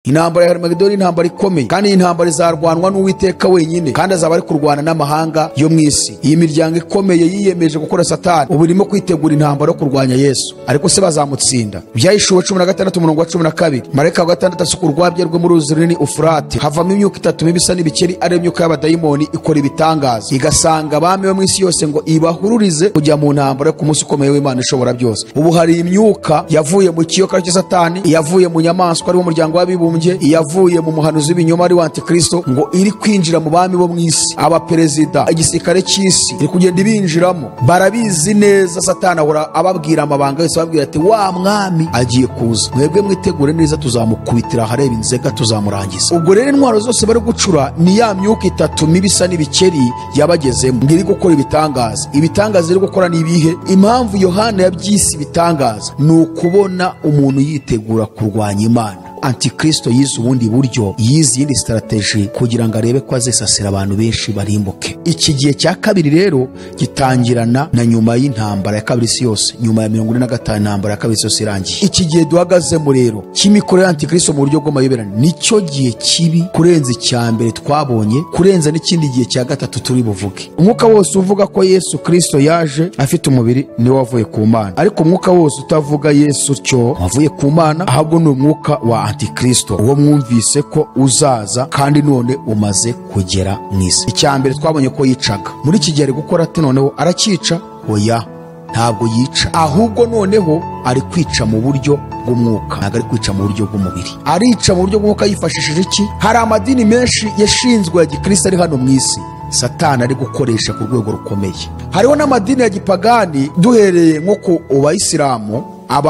intambara ya harimagedoni ni intambara ikomeye kandi iyi ntambara izarwanwa n'uwiteka wenyine kandi azaba ari kurwana n'amahanga yo mu isi iyi miryango ikomeye yiyemeje gukora satani ubu irimo kwitegura intambara yo kurwanya yesu ariko se bazamutsinda ibyayishuwe cumi na gatandatu umurongo wa cumi na kabiri marayika wa gatandatu asuka urwabya rwe muri uruzi runini ufurate havamo imyuka itatu mibi isa n'ibikeri ariyo myuka y'abadayimoni ikora ibitangaza igasanga abami bo mu isi yose ngo ibahururize kujya mu ntambara yo ku munsi ukomeye w'imana ishobora byose ubu hari imyuka yavuye mu kiyoka cya satani iyavuye mu nyamaswa ari wo muryango w'abibumbye w'abibumbye iyavuye mu muhanuzi w'ibinyoma ari antikristo ngo iri kwinjira mu bami bo mu isi abaperezida igisirikare cy'isi iri kugenda ibinjiramo barabizi neza satani ahora ababwira amabanga yose ababwira ati wa mwami agiye kuza mwebwe mwitegure neza tuzamukubitira ahareba inzega tuzamurangiza ubwo rero intwaro zose bari gucura ni ya myuka itatu mibi isa n'ibikeri yabagezemo ngo iri gukora ibitangaza ibitangaza iri gukora ni ibihe impamvu yohana yabyise ibitangaza ni ukubona umuntu yitegura kurwanya imana antikristo yize ubundi buryo yize iyindi sitarateji kugira ngo arebe ko azisasira abantu benshi barimbuke iki gihe cya kabiri rero gitangirana na nyuma y'intambara ya kabiri isi yose nyuma ya mirongo ine na gatanu intambara ya kabiri isi yose irangiye iki gihe duhagazemo rero cy'imikorere y'antikristo mu buryo bw'amayoberane nicyo gihe kibi kurenza icya mbere twabonye kurenza n'ikindi gihe cya gatatu turi buvuge umwuka wose uvuga ko yesu kristo yaje afite umubiri niwe wavuye ku mana ariko umwuka wose utavuga yesu cyo wavuye ku mana ahubwo ni umwuka wa antikristo uwo mwumvise ko uzaza kandi none umaze kugera mu isi icya mbere twabonye ko yicaga muri iki gihe ari gukora ati noneho aracyica oya ntabwo yica ahubwo noneho ari kwica mu buryo bw'umwuka ntabwo ari kwica mu buryo bw'umubiri arica mu buryo bw'umwuka yifashishije iki hari amadini menshi yashinzwe ya gikristo ari hano mu isi satani ari gukoresha ku rwego rukomeye hariho n'amadini ya gipagani duhereye nko ku bayisilamu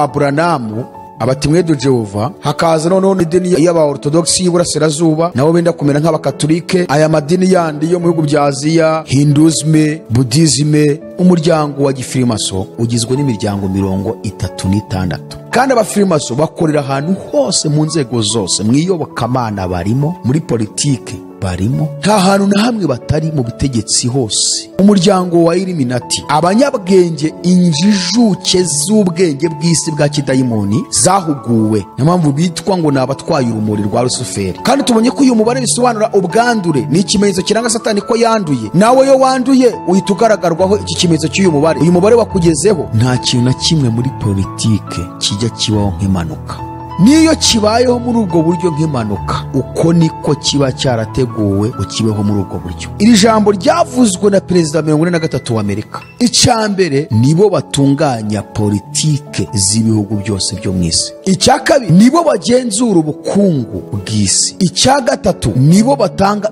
ababuranamu abatimwedu jehova hakaza noneho n'idini y'abaortodogisi y'iburasirazuba nabo benda kumera nk'abakatolike aya madini yandi yo mu bihugu bya aziya hinduzime budizime umuryango wa gifirimaso ugizwe n'imiryango mirongo itatu n'itandatu kandi abafirimaso bakorera ahantu hose mu nzego zose mu iyobokamana barimo muri politike barimo nta hantu na hamwe batari mu butegetsi hose umuryango wa iliminati abanyabwenge injijuke z'ubwenge bw'isi bwa kidayimoni zahuguwe niyo mpamvu bitwa ngo ni abatwaye urumuri rwa rusuferi kandi tubonye ko uyu mubare bisobanura ubwandure ni ikimenyetso kiranga satani ko yanduye nawe yo wanduye uhita ugaragarwaho iki kimenyetso cy'uyu mubare uyu mubare wakugezeho nta kintu na kimwe muri politike kijya kibaho nk'impanuka niyo kibayeho muri ubwo buryo nk'impanuka uko niko kiba cyarateguwe ngo kibeho muri ubwo buryo iri jambo ryavuzwe na perezida mirongo ine na gatatu w'amerika icya mbere nibo batunganya politike z'ibihugu byose byo mu isi icya kabiri nibo bagenzura ubukungu bw'isi icya gatatu nibo batanga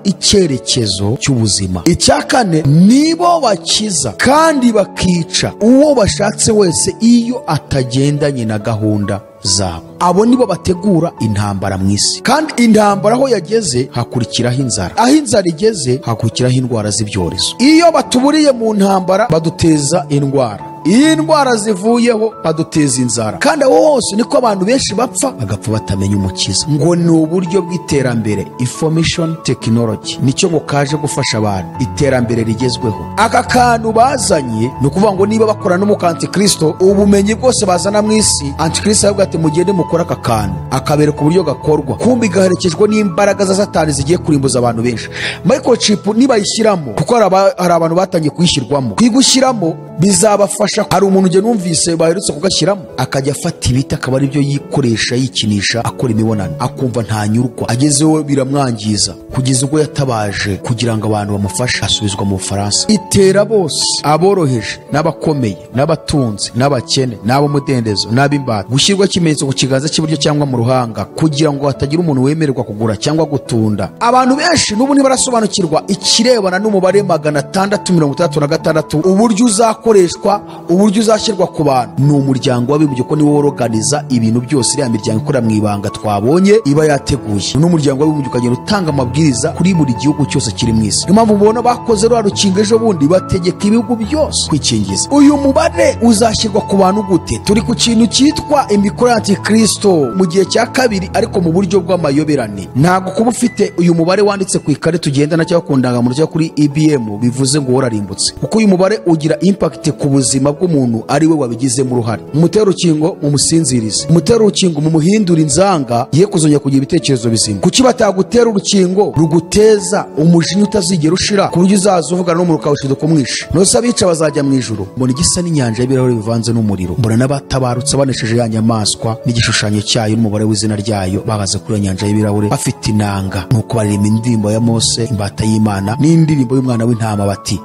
icyerekezo cy'ubuzima icya kane nibo bakiza kandi bakica uwo bashatse wese iyo atagendanye na gahunda zabo abo nibo bategura intambara mu isi kandi intambara aho yageze hakurikiraho inzara aho inzara igeze hakurikiraho indwara z'ibyorezo iyo batuburiye mu ntambara baduteza indwara iyo indwara zivuyeho baduteza inzara kandi aho hose niko abantu benshi bapfa bagapfa batamenya umukiza ngo ni uburyo bw'iterambere information technology nicyo ngo kaje gufasha abantu iterambere rigezweho aka kantu bazanye ni ukuvuga ngo niba bakora n'umuka antikristo ubumenyi bwose bazana mu isi antikristo aravuga ati mugende mukore aka kantu akabereka uburyo gakorwa kumbi gaherekejwe n'imbaraga za satani zigiye kurimbuza abantu benshi microchip nibayishyiramo kuko hari abantu batangiye kuyishyirwamo kuyigushyiramo bizabafasha hari umuntu ugenda numvise baherutse kugashyiramo akajya afata ibiti akaba aribyo yikoresha yikinisha akora imibonano akumva ntanyurwa agezeho biramwangiza kugeza ubwo yatabaje kugira ngo abantu bamufashe asubizwa mu bufaransa itera bose aboroheje n'abakomeye n'abatunzi n'abakene n'ab'umudendezo n'ab'imbata gushyirwa ikimenyetso ku kiganza cy'iburyo cyangwa mu ruhanga kugira ngo hatagira umuntu wemererwa kugura cyangwa gutunda abantu benshi n'ubu ntibarasobanukirwa ikirebana n'umubare magana atandatu mirongo itandatu na gatandatu uburyo uzakoreshwa uburyo uzashyirwa ku bantu ni umuryango w'abibumbye ko niwo woroganiza ibintu byose iriya miryango ikorera mu ibanga twabonye iba yateguye n'umuryango w'abibumbye ukagenda utanga amabwiriza kuri buri gihugu cyose kiri mu isi niyo mpamvu mubona bakoze rwa rukinga ejo bundi bategeka ibihugu byose kwikingiza uyu mubare uzashyirwa ku bantu gute turi ku kintu cyitwa imikoro ya antikristo mu gihe cya kabiri ariko mu buryo bw'amayoberane ntabwo kuba ufite uyu mubare wanditse ku ikarita ugendana cyangwa ku ndangamuntu cyangwa kuri ibm bivuze ngo wararimbutse kuko uyu mubare ugira impact impakiti ku buzima bw'umuntu ari we wabigizemo uruhare mutera urukingo mumusinzirize mutera urukingo mumuhindure inzanga ye kuzongera kugira ibitekerezo bizima kuki batagutera urukingo ruguteza umujinya utazigera ushira ku buryo uzaza uvugana n'umuntu ukawushiduka kumwisha nose abica bazajya mu ijuru mbona igisa n'inyanja y'ibirahuri bivanze n'umuriro mbona n'abatabarutse banesheje ya nyamaswa n'igishushanyo cyayo n'umubare w'izina ryayo bahagaze kuri iyo nyanja y'ibirahuri bafite inanga nuko baririmba indirimbo ya mose imbata y'imana n'indirimbo y'umwana w'intama bati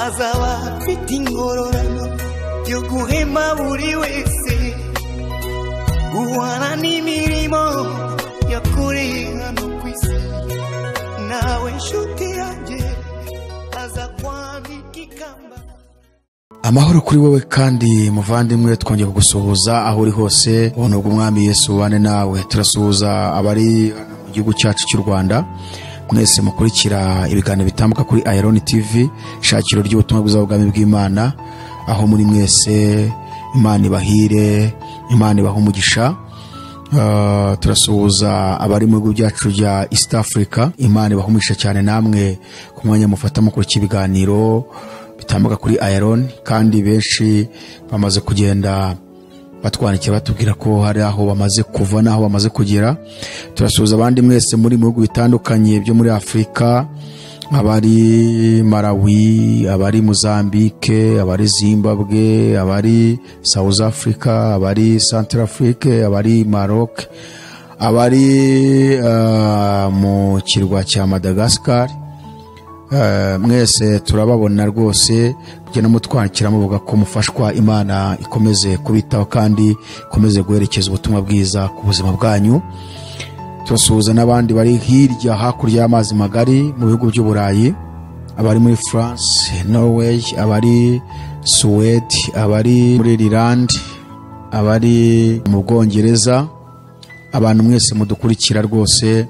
azaba afite ingororano yo guhema buri wese guhana n'imirimo yakoreye hano ku isi nawe nshuti yanjye aza kwambika ikamba amahoro kuri wowe kandi muvandimwe twongeye kugusuhuza aho uri hose ubona ubwo umwami yesu ubane nawe turasuhuza abari mu gihugu cyacu cy'u rwanda mwese mukurikira ibiganiro bitambuka kuri ayironi tivi ishakiro ry'ubutumwa bwiza bw'ubwami bw'imana aho muri mwese imana ibahire imana ibaha umugisha Ah, turasuhuza abari mu bihugu byacu bya east africa imana ibahumisha cyane namwe ku mwanya mufata mukurikiye ibiganiro bitambuka kuri iron kandi benshi bamaze kugenda batwandikiye batubwira ko hari aho bamaze kuva n'aho bamaze kugera turasuhuza abandi mwese muri mu bihugu bitandukanye byo muri afurika abari malawi abari mozambique abari zimbabwe abari south africa abari central afrique abari maroc abari ah, mu kirwa cya madagascar Eh, mwese turababona rwose kugenda mutwakira muvuga ko mufashwa imana ikomeze kubitaho kandi ikomeze guherekeza ubutumwa bwiza ku buzima bwanyu turasuhuza n'abandi bari hirya hakurya y'amazi magari mu bihugu by'uburayi abari muri france norway abari suwede abari muri ireland abari mu bwongereza abantu mwese mudukurikira rwose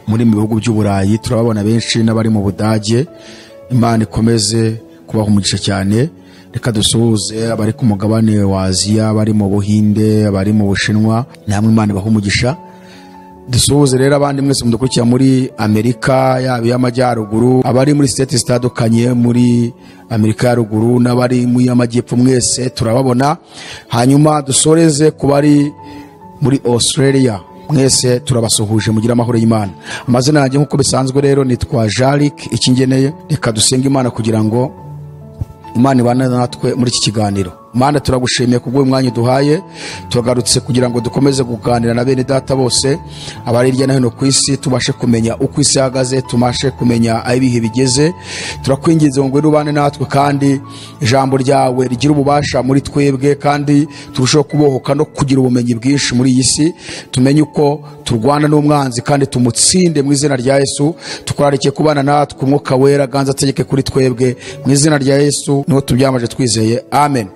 muri mu bihugu by'uburayi turababona benshi n'abari mu budage imana ikomeze kubaha umugisha cyane reka dusuhuze abari ku mugabane wa aziya abari mu buhinde abari mu bushinwa namwe imana ibaha umugisha dusuhuze rero abandi mwese mudukurikira muri amerika yaba iy'amajyaruguru abari muri siteti zitandukanye muri amerika ya ruguru n'abari mu y'amajyepfo mwese turababona hanyuma dusoreze ku bari muri australia mwese turabasuhuje mugire amahoro y'imana amazina yanjye nk'uko bisanzwe rero nitwa jarik ikingeneye reka dusenge imana kugira ngo imana ibane natwe muri iki kiganiro mana turagushimiye kubw'uyu mwanya duhaye turagarutse kugira ngo dukomeze kuganira na bene data bose abari hirya no hino ku isi tubashe kumenya uko isi ihagaze tubashe kumenya aho ibihe bigeze turakwinginze ngo ngwino ubane natwe kandi ijambo ryawe rigira ububasha muri twebwe kandi turusheho kubohoka no kugira ubumenyi bwinshi muri iyi si tumenye uko turwana n'umwanzi kandi tumutsinde mu izina rya yesu tukurarikiye kubana natwe umwuka wera ganza ategeke kuri twebwe mu izina rya yesu niho tubyamaje twizeye amen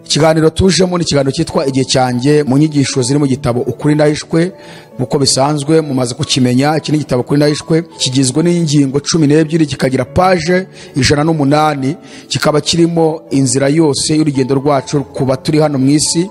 ikiganiro tujemo ni ikiganiro cyitwa igihe cyanjye mu nyigisho ziri mu gitabo ukuri ndahishwe nk'uko bisanzwe mumaze kukimenya iki ni igitabo ukuri ndahishwe kigizwe n'ingingo cumi n'ebyiri kikagira paje ijana n'umunani kikaba kirimo inzira yose y'urugendo rwacu kuba turi hano mu isi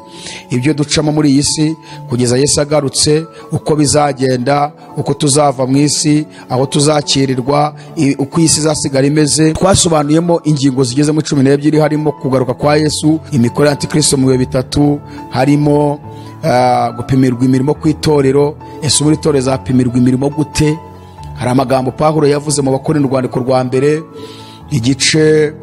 ibyo ducamo muri iyi si kugeza yesu agarutse uko bizagenda uko tuzava mu isi aho tuzakirirwa i- uko iyi si izasigara imeze twasobanuyemo ingingo zigeze muri cumi n'ebyiri harimo kugaruka kwa yesu imikoro ya antikristo mu bihe bitatu harimo ah, gupimirwa imirimo ku itorero ese muri itorero zapimirwa imirimo gute hari amagambo pahuro yavuze mu bakora urwandiko rwa mbere igice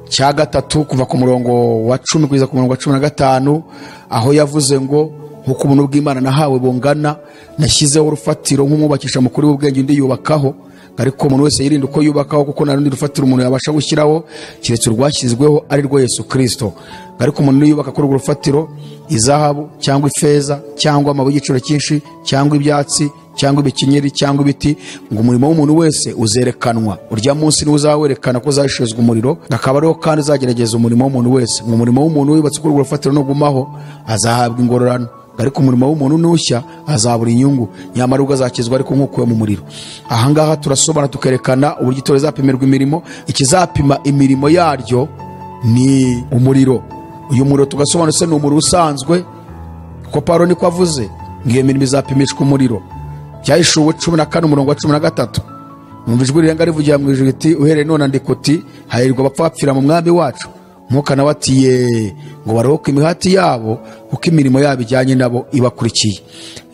cya gatatu kuva ku murongo wa cumi kugeza ku murongo wa cumi na gatanu aho yavuze ngo nk'uko ubuntu bw'imana nahawe bungana nashyizeho urufatiro nk'umwubakisha mukuru w'ubwenge undi yubakaho ariko umuntu wese yirinda uko yubakaho kuko nta rundi rufatiro umuntu yabasha gushyiraho keretse urwashyizweho ari rwo yesu kirisito ariko umuntu niyubaka kuri urwo rufatiro izahabu cyangwa ifeza cyangwa amabuye y'igiciro cyinshi cyangwa ibyatsi cyangwa ibikenyeri cyangwa ibiti ngo umurimo w'umuntu wese uzerekanwa urya munsi niwe uzawerekana ko uzashizwa umuriro akaba ariho kandi uzagerageza umurimo w'umuntu wese ngo umurimo w'umuntu wubatse kuri urwo rufatiro nugumaho azahabwa ingororano ariko umurimo w'umuntu nushya azabura inyungu nyamara ubwo azakizwa ariko nk'ukuwe mu muriro ahangaha turasobana tukerekana uburyo itorero rizapimirwa imirimo ikizapima imirimo yaryo ni umuriro uyu muriro tugasobanutse ni umuriro usanzwe kuko pawulo niko avuze ngo iyo mirimo izapimishwa umuriro cyahishuwe cumi na kane umurongo wa cumi na gatatu numva ijwi rirenga rivugira mu ijuru riti uhereye none andika uti hahirwa abapfapfira mu mwami wacu mwuka nawe ati ye ngo baruhuke imihati yabo kuko imirimo yabo ijyanye nabo ibakurikiye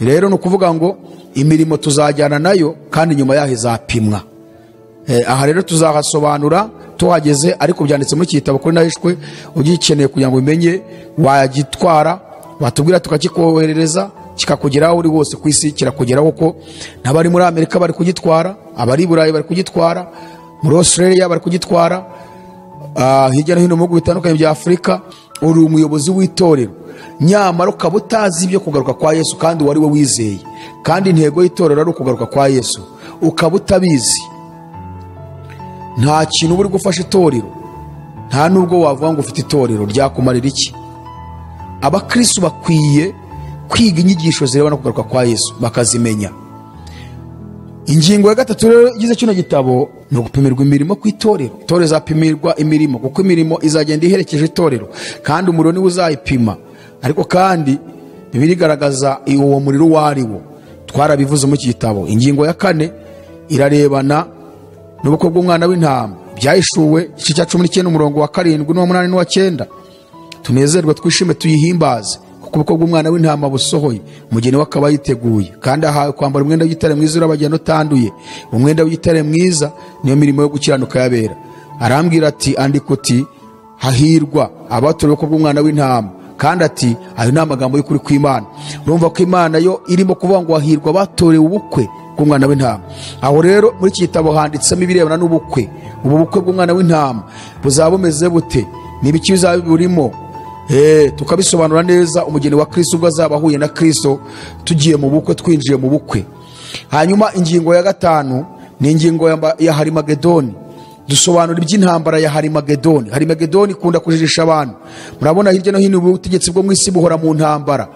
rero ni ukuvuga ngo imirimo tuzajyana nayo kandi nyuma yaho izapimwa Eh, aha rero tuzahasobanura tuhageze ariko byanditse muri iki gitabo kuri nahishwe ugikeneye kugira ngo ubimenye wagitwara watubwira tukakikoherereza kikakugeraho uri wose ku isi kirakugeraho kuko n'abari muri amerika bari kugitwara abari i burayi bari kugitwara muri australia bari kugitwara ah, hirya no hino mu bihugu bitandukanye bya afurika uri umuyobozi w'itorero nyamara ukaba utazi ibyo kugaruka kwa yesu kandi wari we wizeye kandi intego y'itorero ari ukugaruka kwa yesu ukaba utabizi nta kintu uba uri gufasha itorero nta nubwo wavuga ngo ufite itorero ryakumarira iki abakristo bakwiye kwiga inyigisho zirebana no kugaruka kwa yesu bakazimenya ingingo ya gatatu rero igize kino gitabo ni ugupimirwa imirimo ku itorero itorero izapimirwa imirimo kuko imirimo izagenda iherekeje itorero kandi umuriro niwe uzayipima ariko kandi bibiri igaragaza uwo muriro uwo ari wo twarabivuze muri iki gitabo ingingo ya kane irarebana n'ubukwe bw'umwana w'intama byahishuwe igice cya cumi n'icyenda umurongo wa karindwi n'uw'umunani n'uw'icyenda tunezerwe twishime tuyihimbaze kuko ubukwe bw'umwana w'intama busohoye umugeni we akaba yiteguye kandi ahawe kwambara umwenda w'igitare mwiza urabagirana utanduye umwenda w'igitare mwiza niyo mirimo yo gukiranuka yabera arambwira ati andika uti hahirwa abatorewe ubukwe bw'umwana w'intama kandi ati ayo ni amagambo y'ukuri kw'imana urumva ko imana yo irimo kuvuga ngo hahirwa abatorewe ubukwe bw'umwana w'intama aho rero muri iki gitabo handitsemo ibirebana n'ubukwe ubu bukwe bw'umwana w'intama buzaba bumeze bute ni ibiki bizaba burimo Eh, tukabisobanura neza umugeni wa kristo ubwo azaba ahuye na kristo tugiye mu bukwe twinjiye mu bukwe hanyuma ingingo ya gatanu ni ingingo ya mba- ya harimagedoni dusobanura iby'intambara ya harimagedoni harimagedoni ikunda kujijisha abantu murabona hirya no hino ubutegetsi bwo mu isi buhora mu ntambara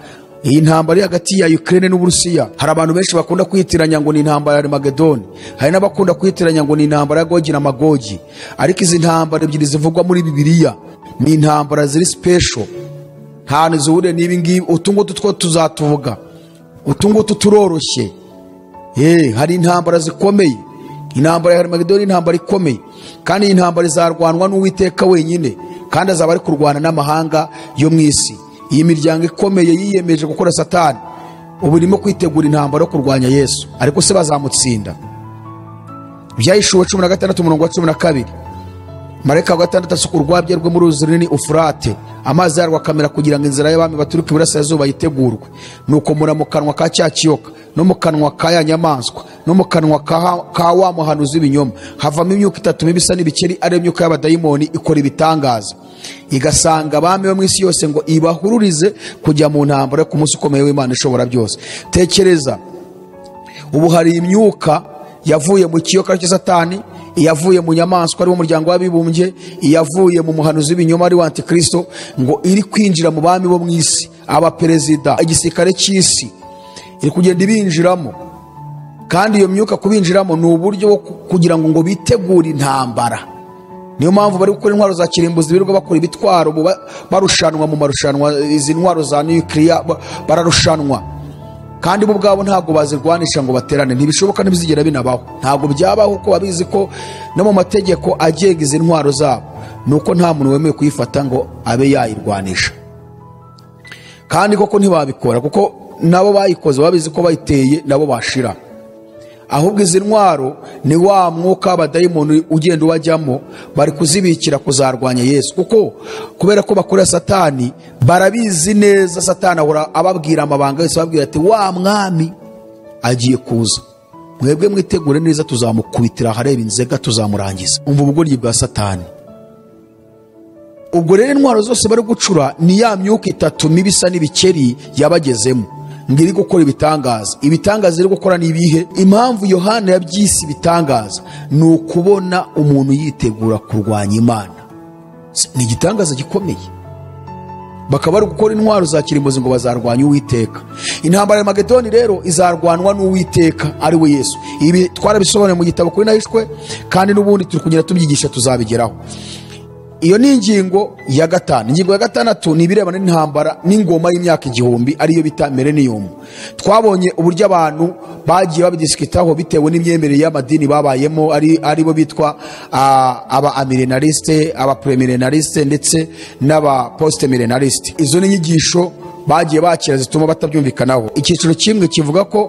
iyi ntambara iri hagati ya Ukraine n'Uburusiya hari abantu benshi bakunda kwitiranya ngo ni intambara ya Magedoni hari n'abakunda kwitiranya ngo ni intambara ya Gogi na Magogi ariko izi ntambara ebyiri zivugwa muri Bibiliya ni intambara ziri special ntahantu zihuriye n'ibi ngibi utu ngutu two tuzatuvuga utu ngutu turoroshye Eh, hari intambara zikomeye intambara ya harimagedoni ni intambara ikomeye kandi iyi ntambara izarwanwa n'uwiteka wenyine kandi azaba ari kurwana n'amahanga yo mu isi iyi miryango ikomeye yiyemeje gukora satani ubu irimo kwitegura intambara yo kurwanya yesu ariko se bazamutsinda byahishuwe cumi na gatandatu umurongo wa cumi na kabiri marayika wa gatandatu asuka urwabya rwe mu ruzi runini ufurate amazi yarwo akamera kugira ngo inzira y'abami baturuka iburasirazuba yitegurwe nuko mura mu kanwa ka cya kiyoka no mu kanwa ka ya nyamaswa no mu kanwa ka ha- ka wa muhanuzi w'ibinyoma havamo imyuka itatu mibi isa n'ibikeri ariyo myuka y'abadayimoni ikora ibitangaza igasanga abami bo mu isi yose ngo ibahururize kujya mu ntambara yo ku munsi ukomeye w'imana ishobora byose tekereza ubu hari imyuka yavuye mu kiyoka cya satani iyavuye mu nyamaswa ari wo muryango w'abibumbye iyavuye mu muhanuzi w'ibinyoma ari wa antikristo ngo iri kwinjira mu bami bo mu isi abaperezida igisirikare cy'isi iri kugenda ibinjiramo kandi iyo myuka kubinjiramo ni uburyo bwo ku- kugira ngo ngo bitegure intambara niyo mpamvu bari gukora intwaro za kirimbuzi birirwa bakora ibitwaro buba- barushanwa mu marushanwa izi ntwaro za nukiliya ba- bararushanwa kandi bo ubwabo ntabwo bazirwanisha ngo baterane ntibishoboka ntibizigera binabaho ntabwo byabaho kuko babizi ko no mu mategeko agenga izi ntwaro zabo ni uko nta muntu wemewe kuyifata ngo abe yayirwanisha kandi koko ntibabikora kuko nabo bayikoze babizi ko bayiteye nabo bashira ahubwo izi ntwaro ni wa mwuka w'abadayimoni ugenda ubajyamo bari kuzibikira kuzarwanya yesu kuko kubera ko bakorera satani barabizi neza satani ahora ababwira amabanga yose ababwira ati wa mwami agiye kuza mwebwe mwitegure neza tuzamukubitira ahareba inzega tuzamurangiza umva ubugoryi bwa satani ubwo rero intwaro zose bari gucura ni ya myuka itatu mibi isa n'ibikeri yabagezemo ngo iri gukora ibitangaza ibitangaza iri gukora ni ibihe impamvu yohana yabyise ibitangaza ni ukubona umuntu yitegura kurwanya imana S- ni igitangaza gikomeye bakaba bari gukora intwaro za kirimbuzi ngo bazarwanye uwiteka intambara ya magedoni rero izarwanwa n'uwiteka ari we yesu ibi twarabisobanuye mu gitabo kuri nahishwe kandi n'ubundi turi kugenda tubyigisha tuzabigeraho iyo ni ingingo ya gatanu ingingo ya gatandatu ni ibirebana n'intambara n'ingoma y'imyaka igihumbi ariyo bita mereniyumu twabonye uburyo abantu bagiye babidisikitaho bitewe n'imyemerere y'amadini babayemo ari aribo bitwa ah, aba amirenaliste aba premilenaliste ndetse n'aba postmilenaliste izo ni inyigisho bagiye bakira zituma batabyumvikanaho icyiciro kimwe kivuga ko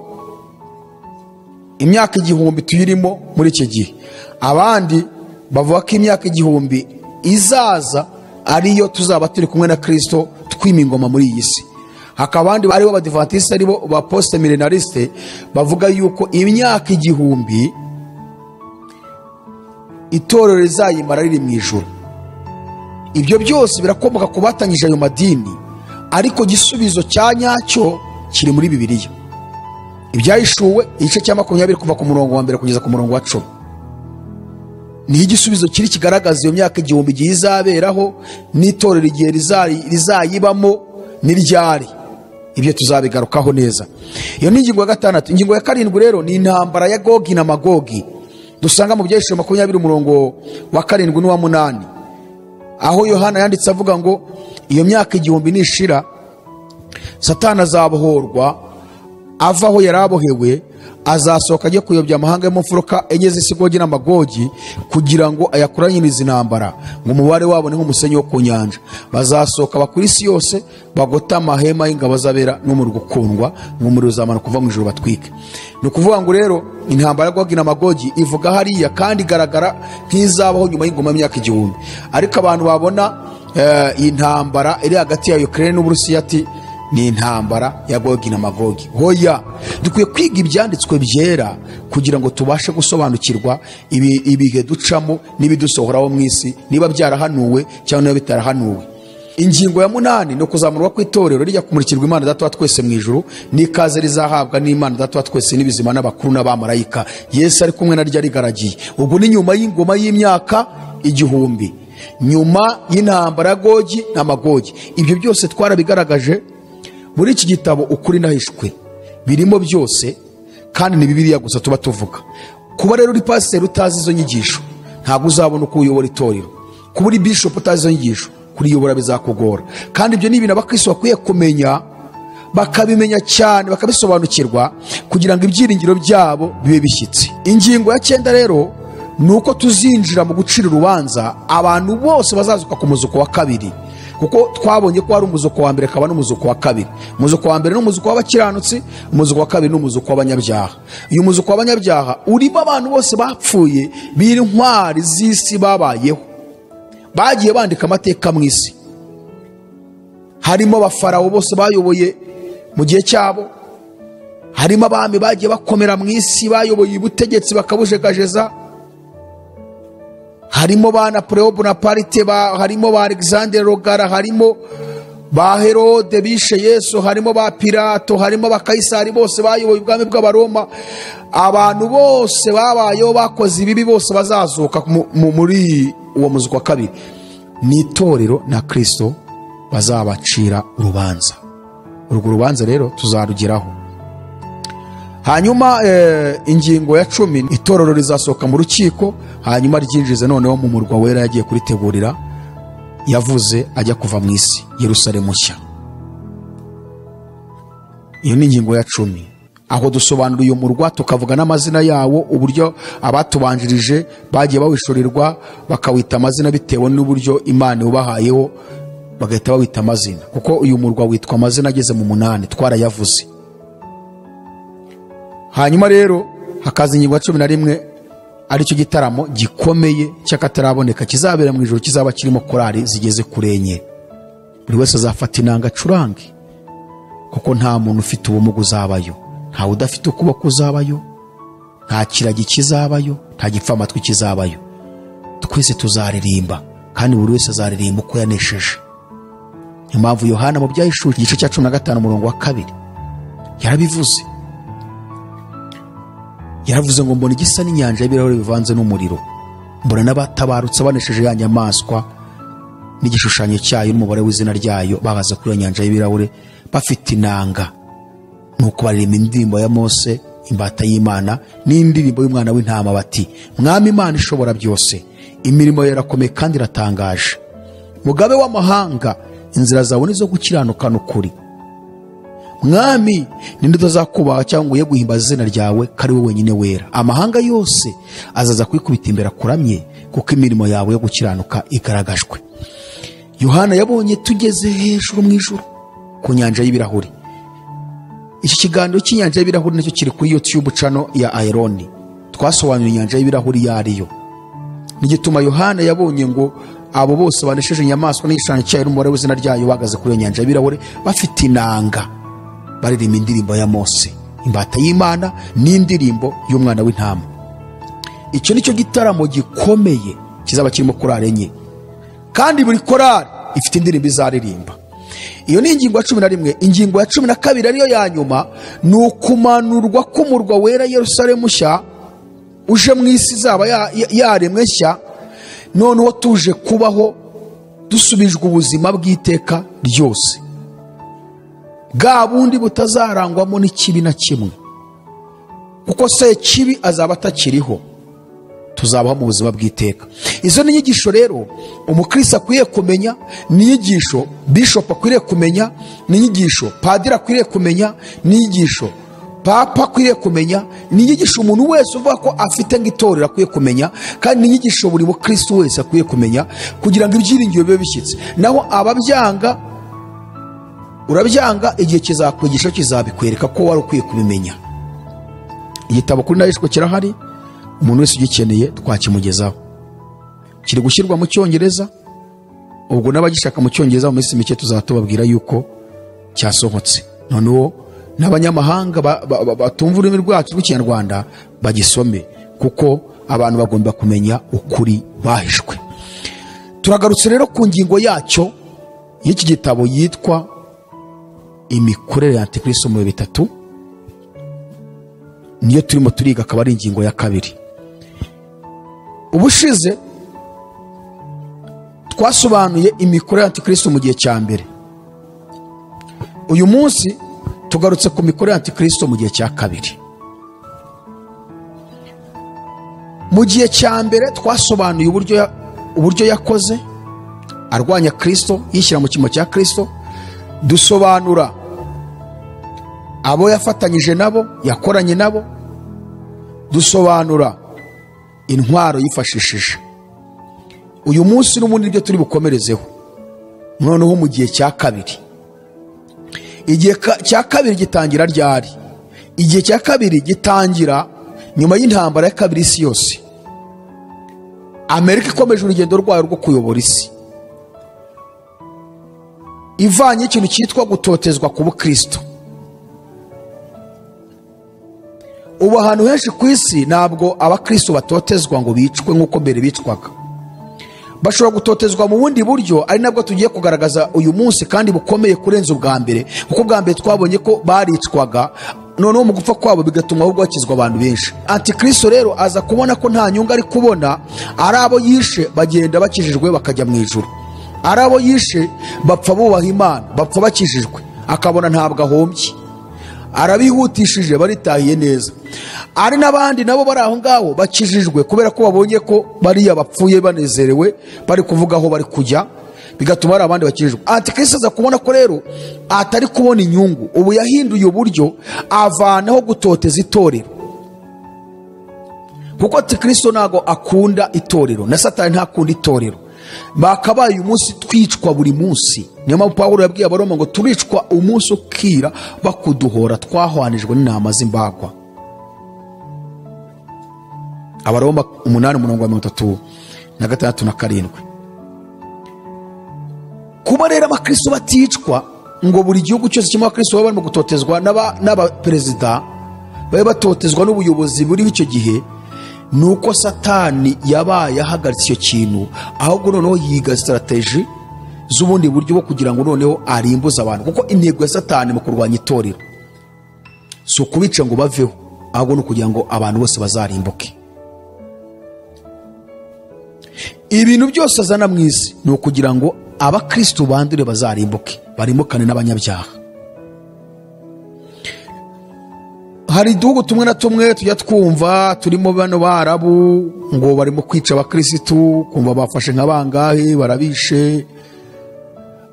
imyaka igihumbi tuyirimo muri iki gihe abandi bavuga ko imyaka igihumbi izaza ariyo tuzaba turi kumwe na kirisito twima ingoma muri iyi si hakaba abandi aribo badivatiste aribo ba posite milenaliste bavuga yuko imyaka igihumbi itorero rizayimara riri mu ijoro ibyo byose birakomoka ku batangije ayo madini ariko igisubizo cya nyacyo kiri muri bibiliya ibyahishuwe igice cya makumyabiri kuva ku murongo wa mbere kugeza ku murongo wa cumi niho igisubizo kiri kigaragaza iyo myaka igihumbi igihe izaberaho n'itorero igihe rizari- rizayibamo n'iryari ibyo tuzabigarukaho neza iyo ni ingingo ya gatandatu ingingo ya karindwi rero ni intambara ya gogi na magogi dusanga mu byeshuri makumyabiri umurongo wa karindwi n'uwa munani aho yohana yanditse avuga ngo iyo myaka igihumbi nishira satani azabohorwa ava aho yari abohewe azasohoka ajya kuyobya amahanga yo mu mfuruka enye z'isigogi n'amagogi kugira ngo ayakoranyirize intambara ngo umubare wabo ni nk'umusenyi wo ku nyanja bazasohoka bakuri isi yose bagote amahema y'ingabo z'abera n'umuriro ukundwa umuriro uzamara kuva mu ijuru batwike ni ukuvuga ngo rero intambara ya gogi na magogi ivuga hariya kandi igaragara nk'izabaho nyuma y'ingoma y'imyaka igihumbi ariko abantu babona eh, iyi ntambara iri hagati ya ukraine n'uburusiya ati ni intambara ya gogi na magogi hoya dukwiye kwiga ibyanditswe byera kugira ngo tubashe gusobanukirwa ibi- ibihe ducamo n'ibidusohoraho mu isi niba byarahanuwe cyangwa niba bitarahanuwe ingingo ya munani ni ukuzamurwa kw'itorero rijya kumurikirwa imana data wa twese mu ijuru n'ikaze rizahabwa n'imana data wa twese n'ibizima n'abakuru n'abamarayika yesu ari kumwe naryo arigaragiye ubwo ni nyuma y'ingoma y'imyaka igihumbi nyuma y'intambara ya gogi na magogi ibyo byose twarabigaragaje muri iki gitabo ukuri nahishwe birimo byose kandi ni bibiliya gusa tuba tuvuga kuba rero uri pasiteri utazi izo nyigisho ntabwo uzabona uko uyobora itorero kuba uri bishopu utazi izo nyigisho kuriyobora bizakugora kandi ibyo ni ibintu abakristo bakwiye kumenya bakabimenya cyane bakabisobanukirwa kugira ngo ibyiringiro byabo bibe bishyitse ingingo ya cyenda rero ni uko tuzinjira mu gucira urubanza abantu bose bazazuka ku muzuko wa kabiri kuko twabonye ko hari umuzuko wa mbere akaba n'umuzuko wa kabiri umuzuko wa mbere ni umuzuko w'abakiranutsi umuzuko wa kabiri ni umuzuko w'abanyabyaha uyu muzuko w'abanyabyaha urimo abantu bose bapfuye b'intwari z'isi babayeho bagiye bandika amateka mu isi harimo abafarawo bose bayoboye mu gihe cyabo harimo abami bagiye bakomera mu isi bayoboye ubutegetsi bakabujegajeza harimo ba napoleon bonaparte ba, harimo ba alexander rogara harimo ba herode bishe yesu harimo ba pilato harimo ba kayisari bose bayoboye ubwami bw'abaroma abantu bose babayeho bakoze ibibi bose bazazuka mu- mu- muri uwo muzi wa kabiri ni itorero na kristo bazabacira urubanza urwo rubanza rero tuzarugeraho hanyuma eh, ingingo ya cumi itorero rizasohoka mu rukiko hanyuma ryinjize noneho mu murwa wera yagiye kuritegurira yavuze ajya kuva mu isi yerusalemu nshya iyo ni ingingo ya cumi aho dusobanura uyu murwa tukavuga n'amazina yawo uburyo abatubanjirije bagiye bawishurirwa bakawita amazina bitewe n'uburyo imana iwubahayeho bagahita bawita amazina kuko uyu murwa witwa amazina ageze mu munani twarayavuze hanyuma rero hakaza ingingo ya cumi na rimwe aricyo gitaramo gikomeye cy'akataraboneka kizabera mu ijoro kizaba kirimo korali zigeze kuri enye buri wese azafata inanga acurange kuko nta muntu ufite ubumuga uzabayo ntawe udafite ukuboko uzabayo nta kiragi kizabayo nta gipfamatwi kizabayo twese tuzaririmba kandi buri wese azaririmba uko yanesheje niyo mpamvu yohana mu byahishuri igice cya cumi na gatanu umurongo wa kabiri yarabivuze yaravuze ngo mbona igisa n'inyanja y'ibirahuri bivanze n'umuriro mbona n'abatabarutse banesheje ya nyamaswa n'igishushanyo cyayo n'umubare w'izina ryayo babaza kuri iyo nyanja y'ibirahuri bafite inanga nuko baririmba indirimbo ya mose imbata y'imana n'indirimbo y'umwana w'intama bati mwami imana ishobora byose imirimo yawe irakomeye kandi iratangaje mugabe w'amahanga inzira zawe ni izo gukiranukana ukuri mwami ninde utazakubaha cyangwa uye guhimbaza izina ryawe ko ari wowe wenyine wera amahanga yose azaza kwikubita imbere akuramye kuko imirimo yawe yo gukiranuka igaragajwe yohana yabonye tugeze hejuru mu ijoro ku nyanja y'ibirahuri iki kiganiro cy'inyanja y'ibirahuri nacyo kiri kuri youtube cano ya ayironi twasobanuye inyanja y'ibirahuri iyo ari yo nigituma yohana yabonye ngo abo bose banesheje inyamaswa n'igishushanyo cyayo n'umubare w'izina ryayo bahagaze kuri iyo nyanja y'ibirahuri bafite inanga baririmba indirimbo ya mose imbata y'imana n'indirimbo y'umwana w'intama icyo ni cyo gitaramo gikomeye kizaba kirimo korari enye kandi buri korari ifite indirimbo izaririmba iyo ni ingingo ya cumi na rimwe ingingo ya cumi na kabiri ariyo ya nyuma ni ukumanurwa k'umurwa wera yerusalemu nshya uje mu isi izaba ya- ya- yaremwe nshya noneho tuje kubaho dusubijwe ubuzima bw'iteka ryose bwa bundi butazarangwamo n'ikibi na kimwe kuko se kibi azaba atakiriho tuzabaho mu buzima bw'iteka izo ni inyigisho rero umukristo akwiriye kumenya ni inyigisho bishopu akwiriye kumenya ni inyigisho padiri akwiriye kumenya ni inyigisho papa akwiriye kumenya ni inyigisho umuntu wese uvuga ko afite nk'itorero akwiye kumenya kandi ni inyigisho buri mukristo wese akwiye kumenya kugira ngo ibyiringiro bibe bishyitse naho ababyanga urabyanga igihe kizakwigisha kizabikwereka ko wari ukwiye kubimenya igitabo kuri narishwe kirahari umuntu wese ugikeneye twakimugezaho kiri gushyirwa mu cyongereza ubwo n'abagishaka mu cyongereza mu minsi mike tuzaba tubabwira yuko cyasohotse noneho n'abanyamahanga ba- ba- ba- batumva ururimi rwacu rw'ikinyarwanda bagisome kuko abantu bagomba kumenya ukuri bahishwe turagarutse rero ku ngingo yacyo y'iki gitabo yitwa imikorere ya antikristo mu bihe bitatu niyo turimo turiga akaba ari ingingo ya kabiri ubushize twasobanuye imikorere ya antikristo mu gihe cya mbere uyu munsi tugarutse ku mikorere ya antikristo mu gihe cya kabiri mu gihe cya mbere twasobanuye uburyo ya- uburyo yakoze arwanya kristo yishyira mu cyimo cya kristo dusobanura abo yafatanyije nabo yakoranye nabo dusobanura intwaro yifashishije uyu munsi n'ubundi nibyo turi bukomerezeho noneho mu gihe cya kabiri igihe ka- cya kabiri gitangira ryari igihe cya kabiri gitangira nyuma y'intambara ya kabiri y'isi yose amerika ikomeje urugendo rwayo rwo kuyobora isi ivanye ikintu cyitwa gutotezwa ku bukristo ubu ahantu henshi ku isi ntabwo abakristo batotezwa ngo bicwe nk'uko mbere bicwaga bashobora gutotezwa mu bundi buryo ari nabwo tugiye kugaragaza uyu munsi kandi bukomeye kurenza ubwa mbere kuko ubwa mbere twabonye ko baricwaga noneho mu gupfa kwabo bigatuma ahubwo hakizwa abantu benshi antikristo rero aza kubona ko nta nyungu ari kubona ari abo yishe bagenda bakijijwe bakajya mu ijuru ari abo yishe bapfa bubaha imana bapfa bakijijwe akabona ntabwo ahombye arabihutishije baritahiye neza ari n'abandi nabo bari aho ngaho bakijijwe kubera ko babonye ko bariya bapfuye banezerewe bari kuvuga aho bari kujya bigatuma hari abandi bakijijwe antikristo aza kubona ko rero atari kubona inyungu ubu yahinduye uburyo avanaho gutoteza itorero kuko antikristo ntabwo akunda itorero na satani ntakunda itorero bakabaye uyu munsi twicwa buri munsi niyo mpamvu pawulo yabwiye abaroma ngo turicwa umunsi ukira bakuduhora twahwanijwe n'intama z'imbagwa abaroma umunani umurongo wa mirongo itatu na gatandatu na karindwi kuba rero abakristo baticwa ngo buri gihugu cyose kirimo abakristo baba barimo gutotezwa n'aba- n'abaperezida babe batotezwa n'ubuyobozi buriho icyo gihe ni uko satani yabaye ahagaritse icyo kintu ahubwo noneho yiga sitarateji z'ubundi buryo bwo kugira ngo noneho arimbuze abantu kuko intego ya satani mu kurwanya itorero si ukubica ngo baveho ahubwo ni ukugira ngo abantu bose bazarimbuke ibintu byose azana mu isi ni ukugira ngo abakristo bandure bazarimbuke barimbukane n'abanyabyaha hari uduhugu tumwe na tumwe tujya twumva turimo bano barabu ngo barimo kwica abakirisitu kumva bafashe nka bangahe barabishe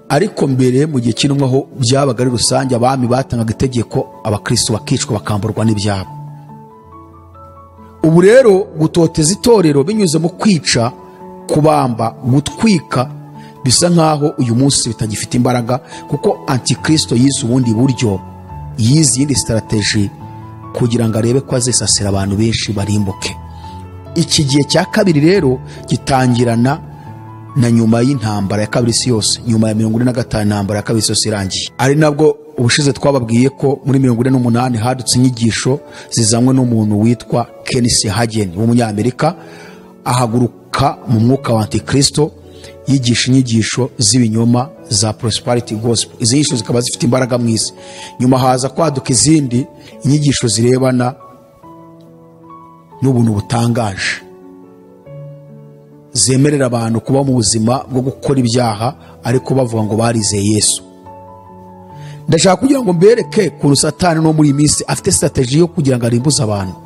ariko mbere mu gihe kinumwaho byabaga ari rusange abami batangaga itegeko abakirisitu bakicwa bakamburwa n'ibyabo ubu rero gutoteza itorero binyuze mu kwica kubamba gutwika bisa nkaho uyu munsi bitagifite imbaraga kuko antikristo yize ubundi buryo yize iyindi sitarateji kugira ngo arebe ko azisasira abantu benshi barimbuke iki gihe cya kabiri rero gitangirana na nyuma y'intambara ya kabiri isi yose nyuma ya mirongo ine na gatanu intambara ya kabiri isi yose irangiye ari nabwo ubushize twababwiye ko muri mirongo ine n'umunani hadutse inyigisho zizanywe n'umuntu witwa kenisi hagen w'umunyamerika ahaguruka mu mwuka wa antikristo yigisha inyigisho z'ibinyoma za prosperity gospel izi nyigisho zikaba zifite imbaraga mu isi nyuma haza kwaduka izindi inyigisho zirebana n'ubuntu butangaje zemerera abantu kuba mu buzima bwo gukora ibyaha ariko bavuga ngo barizeye yesu ndashaka kugira ngo mbereke ku satani no muri iyi minsi afite sitateji yo kugira ngo arimbuze abantu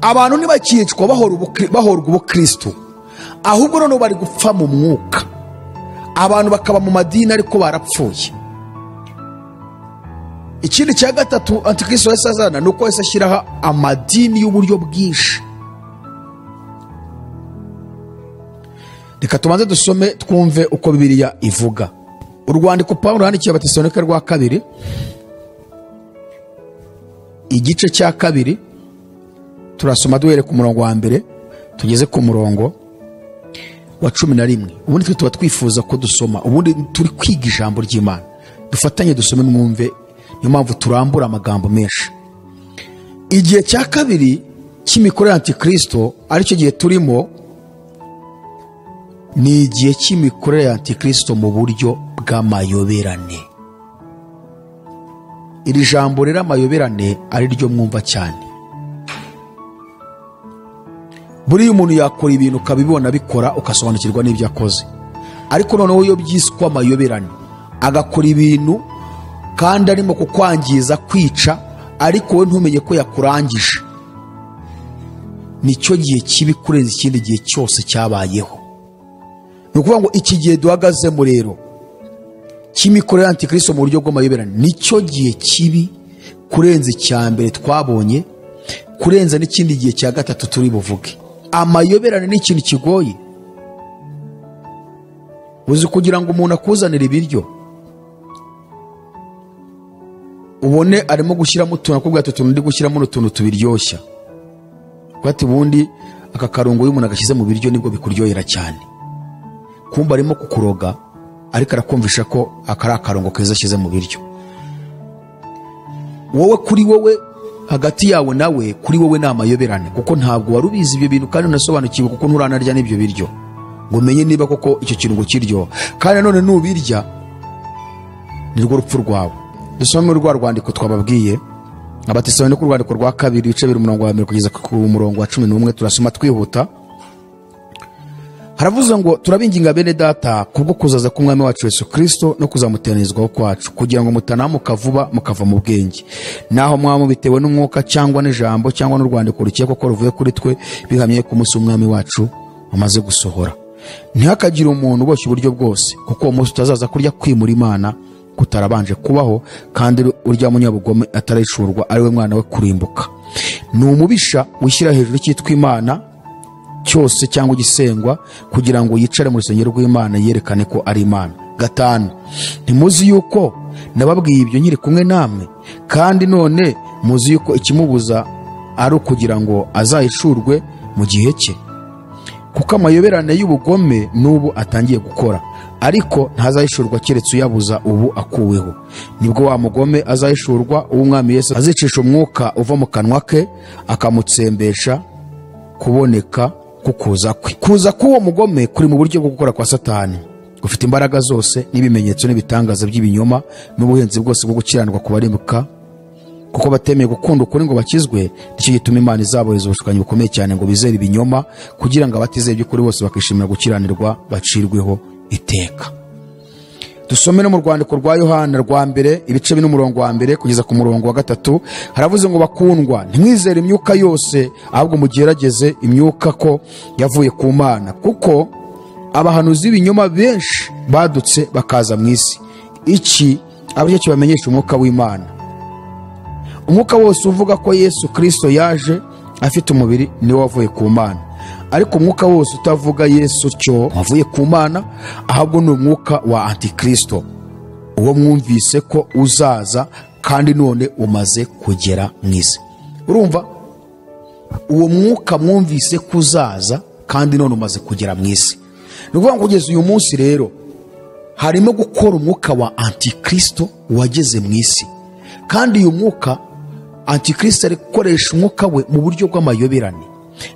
abantu ntibakicwa bahora ubukri- bahorwa ubukristu ahubwo noneho bari gupfa mu mwuka abantu bakaba mu madini ariko barapfuye ikindi cya gatatu antikristo yahise azana ni uko yahise ashyiraho amadini y'uburyo bwinshi reka tubanze dusome twumve uko bibiliya ivuga urwandiko pawulo yandikiye abatesalonika rwa kabiri igice cya kabiri turasoma duhere ku murongo wa mbere tugeze ku murongo wa cumi na rimwe ubundi twe tuba twifuza ko dusoma ubundi turi kwiga ijambo ry'imana dufatanye dusome mwumve niyo mpamvu turambura amagambo menshi igihe cya kabiri cy'imikoro ya antikristo aricyo gihe turimo ni igihe cy'imikorere ya antikristo mu buryo bw'amayoberane iri jambo rero amayoberane ari ryo mwumva cyane buriya umuntu yakora ibintu ukabibona abikora ugasobanukirwa n'ibyo akoze ariko noneho iyo byiswe amayoberane agakora ibintu kandi arimo kukwangiza kwica ariko we ntumenye ko yakurangije nicyo gihe kibi kurenza ikindi gihe cyose cyabayeho ni ukuvuga ngo iki gihe duhagazemo rero cy'imikorere ya antikristo mu buryo bw'amayoberane nicyo gihe kibi kurenza icya mbere twabonye kurenza n'ikindi gihe cya gatatu turi buvuge amayoberane ni ikintu kigoye uzi kugira ngo umuntu akuzanire ibiryo ubone arimo gushyiramo utuntu akubwira ati utuntu ndi gushyiramo ni utuntu tubiryoshya kuko ati ubundi aka karungo iyo umuntu agashyize mu biryo nibwo bikuryohera cyane kumba arimo kukuroga ariko arakumvisha ko aka ari akarongo keza ashyize mu biryo wowe kuri wowe hagati yawe nawe kuri wowe ni amayoberane kuko ntabwo wari ubizi ibyo bintu kandi unasobanukiwe kuko nturanarya n'ibyo biryo ngo umenye niba koko icyo kintu ngo kiryoha kandi nanone nubirya nirwo rupfu rwawe dusome muri rwa rwandiko twababwiye abatesalonike urwandiko rwa kabiri ibice bibiri umurongo wa mbere kugeza ku murongo wa cumi n'umwe turasoma twihuta haravuze ngo turabinginga bene data kubwo kuzaza k'umwami wacu yesu kirisito no kuzamuteranyirizwaho kwacu kugira ngo mutanamuka vuba mukava mu bwenge naho mwaba bitewe n'umwuka cyangwa n'ijambo cyangwa n'urwandiko rukekwa ko ruvuye kuri twe bihamye ku munsi w'umwami wacu wamaze gusohora ntihakagire umuntu uboshye uburyo bwose kuko uwo munsi utazaza kurya kwimura imana kutarabanje kubaho kandi urya munyabugome atarayicurwa ari we mwana we kurimbuka ni umubisha wishyira hejuru cyitwa imana cyose cyangwa igisengwa kugira ngo yicare mu rusengero rw'imana yerekane ko ari imana gatanu ntimuzi yuko nababwiye ibyo nkiri kumwe namwe kandi none muzi yuko ikimubuza ari ukugira ngo azayicurwe mu gihe cye kuko amayoberane y'ubugome n'ubu atangiye gukora ariko ntazahishurwa keretse uyabuza ubu akuweho nibwo wa mugome azahishurwa uwo umwami yesu azicisha umwuka uva mu kanwa ke akamutsembesha kuboneka kukuza kwe kuza k'uwo mugome kuri mu buryo bwo gukora kwa satani gufite imbaraga zose n'ibimenyetso n'ibitangaza by'ibinyoma n'ubuhinzi bwose bwo gukiranirwa ku barimbuka kuko batemeye gukunda ukuri ngo bakizwe nicyo gituma imana izabohereza ubushukanyi bukomeye cyane ngo bizere ibinyoma kugira ngo abatizeye iby'ukuri bose bakishimira gukiranirwa bacirweho iteka dusome no mu rwandiko rwa yohana rwa mbere ibice bine umurongo wa mbere kugeza ku murongo wa gatatu haravuze ngo bakundwa ntimwizere imyuka yose ahubwo mugerageze imyuka ko yavuye ku mana kuko abahanuzi b'ibinyoma benshi badutse bakaza mu isi iki aba aricyo kibamenyesha umwuka w'imana umwuka wose uvuga ko yesu kirisito yaje afite umubiri niwo wavuye ku mana ariko umwuka wose utavuga yesu cyo wavuye ku mana ahubwo ni umwuka wa antikirisito uwo mwumvise ko uzaza kandi none umaze kugera mu isi urumva uwo mwuka mwumvise ko uzaza kandi none umaze kugera mu isi ni ukuvuga ngo kugeza uyu munsi rero harimo gukora umwuka wa antikirisito wageze mu isi kandi uyu mwuka antikirisito ari gukoresha umwuka we mu buryo bw'amayoberane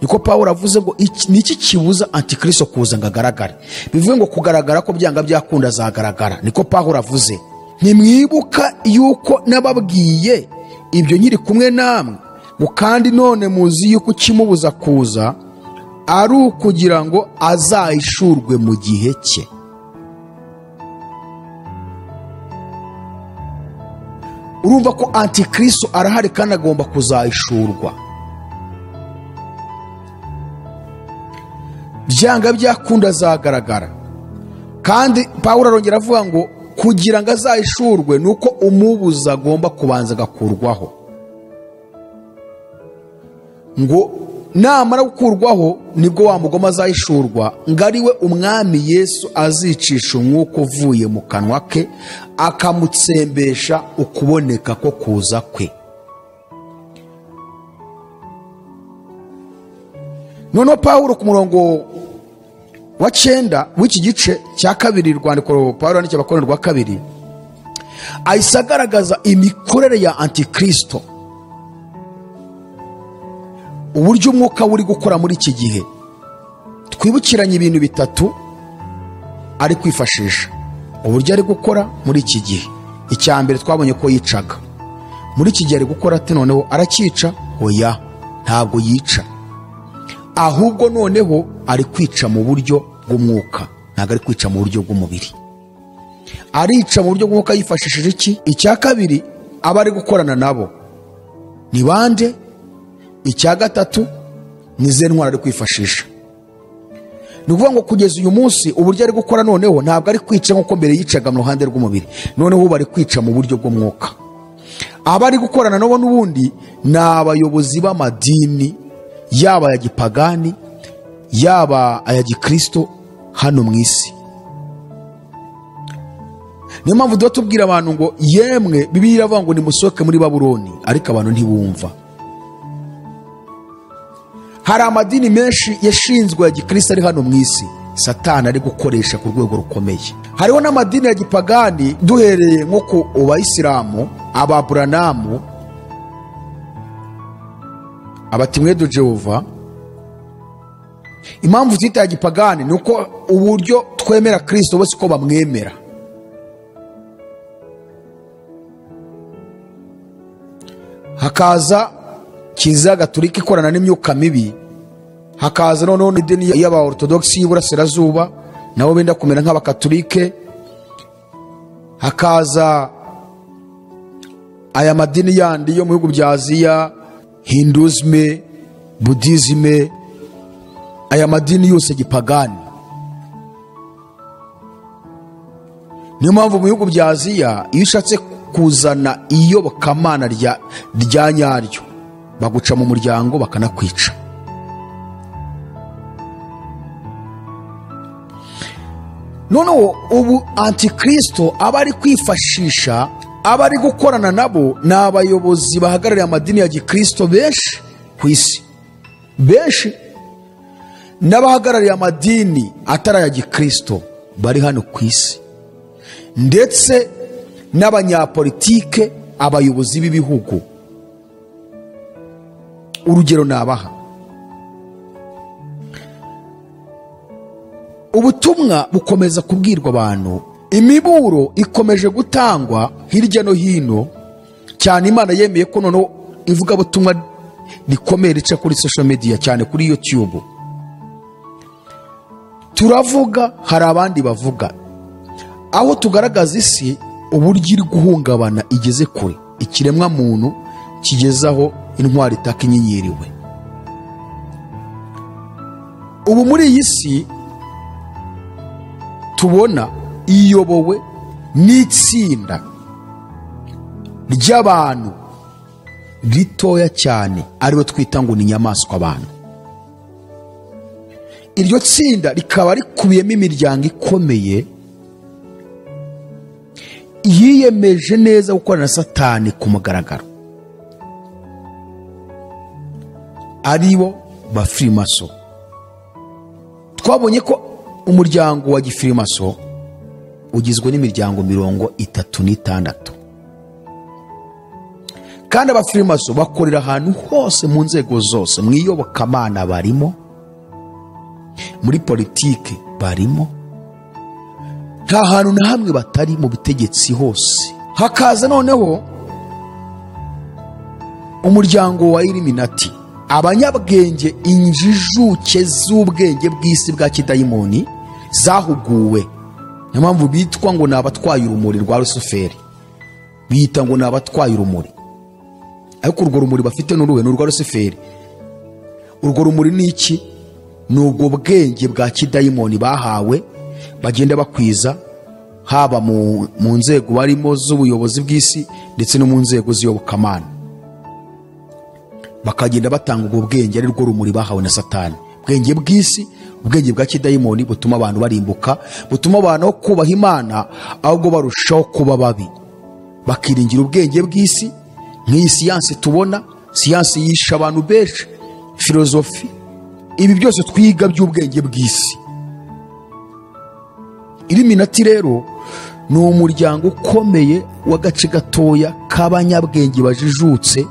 niko paul avuze ngo iki- ni iki kibuza antikirisito kuza ngo agaragare bivuge ngo kugaragara ko byanga byakunda azagaragara niko paul avuze ntimwibuka yuko nababwiye ibyo nyiri kumwe namwe ngo kandi none muzi yuko ikimubuza kuza ari ukugira ngo azahishurwe mu gihe cye urumva ko antikristo arahari kandi agomba kuzahishurwa byanga byakunda azagaragara kandi pawulo arongera avuga ngo kugira ngo azahishurwe ni uko umubuza agomba kubanza agakurwaho ngo namara gukurwaho nibwo wa mugoma azahishurwa ngo ari we umwami yesu azicisha umwuka uvuye mu kanwa ke akamutsembesha ukuboneka ko kuza kwe noneho pawulo ku murongo wa cyenda w'iki gice cya kabiri rwandiko pawulo yandikira abakorera rwa kabiri ahise agaragaza imikorere ya antikirisito uburyo umwuka we uri gukora muri iki gihe twibukiranye ibintu bitatu ari kwifashisha uburyo ari gukora muri iki gihe icya mbere twabonye ko yicaga muri iki gihe ari gukora ate noneho aracyica oya ntabwo yica ahubwo noneho ari kwica mu buryo bw'umwuka ntabwo ari kwica mu buryo bw'umubiri arica mu buryo bw'umwuka yifashishije iki icya kabiri aba ari gukorana nabo ni bande icya gatatu ni ze ntwara ari kwifashisha ni ukuvuga ngo kugeza uyu munsi uburyo ari gukora noneho ntabwo ari kwica nk'uko mbere yicaga mu ruhande rw'umubiri noneho ubu ari kwica mu buryo bw'umwuka aba ari gukorana nabo n'ubundi ni abayobozi b'amadini yaba aya gipagani yaba aya gikirisito hano mu isi niyo mpamvu tuba tubwira abantu ngo yemwe bibiliya iravuga ngo nimusohoke muri baburoni ariko abantu ntibumva hari amadini menshi yashinzwe ya gikristo ari hano mu isi satani ari gukoresha ku rwego rukomeye hariho n'amadini ya gipagani duhereye nko ku bayisilamu ababuranamu abatimwedu jehova impamvu tuyita ya gipagani ni uko uburyo twemera kirisito bose uko bamwemera hakaza kiliziya gatulika ikorana n'imyuka mibi hakaza noneho n'idini y'abaortodogisi y'iburasirazuba nabo benda kumera nk'abakatolike hakaza aya madini yandi yo mu bihugu bya aziya hinduzime budizime aya madini yose gipagani niyo mpamvu mu bihugu bya aziya iyo ushatse kuzana iyobokamana rya rya nyaryo baguca mu muryango bakanakwica noneho ubu antikirisito aba ari kwifashisha aba ari gukorana nabo ni abayobozi bahagarariye amadini ya gikirisito benshi ku isi benshi n'abahagarariye amadini atari aya gikirisito bari hano ku isi ndetse n'abanyapolitike abayobozi b'ibihugu urugero nabaha ubutumwa bukomeza kubwirwa abantu imiburo ikomeje gutangwa hirya no hino cyane imana yemeye ko noneho ivugabutumwa rikomeye rica kuri social media cyane kuri youtube turavuga hari abandi bavuga aho tugaragaza isi uburyo iri guhungabana igeze kure ikiremwa muntu kigezaho intwari itaka inyenyeriwe ubu muri iyi si tubona iyobowe n'itsinda ry'abantu ritoya cyane aribo twita ngo ni inyamaswa abantu iryo tsinda rikaba rikubiyemo imiryango ikomeye yiyemeje neza gukorana na satani ku mugaragaro aribo ba firimaso twabonye ko umuryango wa gifirimaso ugizwe n'imiryango mirongo itatu n'itandatu kandi abafirimaso bakorera ahantu hose mu nzego zose mu iyobokamana barimo muri politiki barimo nta hantu na hamwe batari mu butegetsi hose hakaza noneho umuryango wa iliminati abanyabwenge injijuke z'ubwenge bw'isi bwa kidayimoni zahuguwe niyo mpamvu bitwa ngo ni abatwaye urumuri rwa rusuferi biyita ngo ni abatwaye urumuri ariko urwo rumuri bafite ni uruhe ni urwa rusiferi urwo rumuri ni iki ni ubwo bwenge bwa kidayimoni bahawe bagenda bakwiza haba mu, mu nzego barimo z'ubuyobozi bw'isi ndetse no mu nzego z'iyobokamana bakagenda batanga ubwo bwenge ari rwo rumuri bahawe na satani ubwenge bw'isi ubwenge bwa kidayimoni butuma abantu barimbuka butuma abantu aho kubaha imana ahubwo barushaho kuba babi bakiringira ubwenge bw'isi nk'iyi siyansi tubona siyansi yisha abantu benshi filozofi ibi byose twiga by'ubwenge bw'isi iliminati rero ni umuryango ukomeye w'agace gatoya k'abanyabwenge bajijutse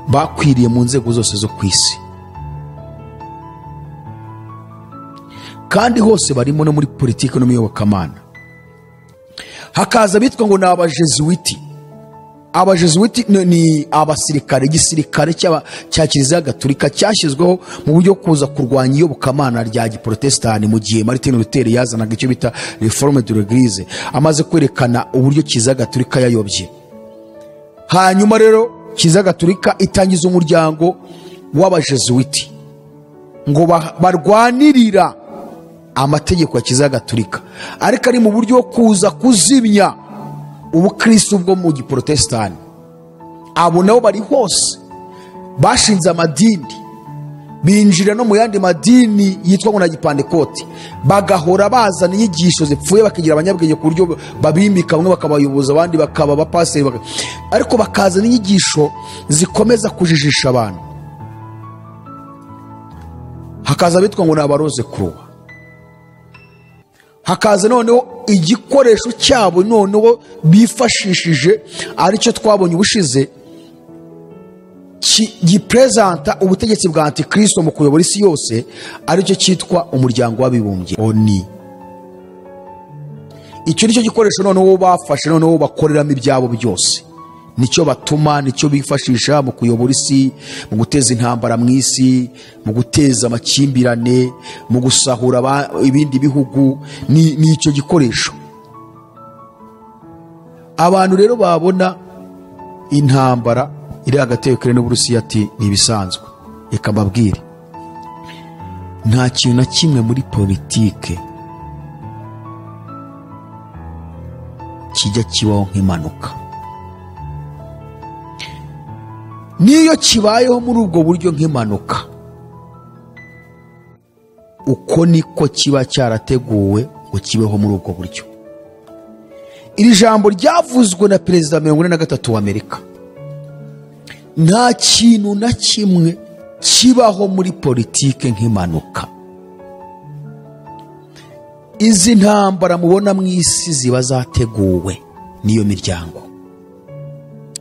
bakwiriye mu nzego zose zo ku isi kandi hose barimo no muri politiki no mu iyobokamana hakaza bitwa ngo ni abajezuwiti abajezuwiti ni- ni abasirikare igisirikare cy'aba- cya kiliziya gatolika cyashyizweho mu buryo bwo kuza kurwanya iyobokamana rya giporotesitanti mu gihe martin luther yazanaga icyo bita reforme de l'eglise amaze kwerekana uburyo kiliziya gatolika yayobye hanyuma rero kiliziya gatolika itangiza umuryango w'abajezuwiti ngo ba- barwanirira amategeko ya kiliziya gatolika ariko ari mu buryo bwo kuza kuzimya ubukristo bwo mu giporotesitanti abo nabo bari hose bashinze amadini binjira no mu yandi madini yitwa ngo na gipandekoti bagahora bazana inyigisho zipfuye bakigira abanyabwenge ku buryo babimika bamwe bakabayoboza abandi bakaba abapaseri baka- ariko bakazana inyigisho zikomeza kujijisha abantu hakaza abitwa ngo ni abaroze kuruwa hakaza noneho igikoresho cyabo noneho bifashishije aricyo twabonye ubushize ki- giprezanta ubutegetsi bwa antikristo mu kuyobora isi yose aricyo cyitwa umuryango w'abibumbye oni icyo nicyo gikoresho noneho bafashe noneho bakoreramo ibyabo byose nicyo batuma nicyo bifashisha mu kuyobora isi mu guteza intambara mu isi mu guteza amakimbirane mu gusahura aba- ibindi bihugu ni ni icyo gikoresho abantu rero babona intambara iri hagati ya Ukraine n'Uburusiya ati ni ibisanzwe reka mbabwire nta kintu na kimwe muri politike kijya kibaho nk'impanuka n'iyo kibayeho muri ubwo buryo nk'impanuka uko niko kiba cyarateguwe ngo kibeho muri ubwo buryo iri jambo ryavuzwe na perezida mirongo ine na gatatu w'amerika nta kintu na kimwe kibaho muri politike nk'impanuka izi ntambara mubona mu isi ziba zateguwe n'iyo miryango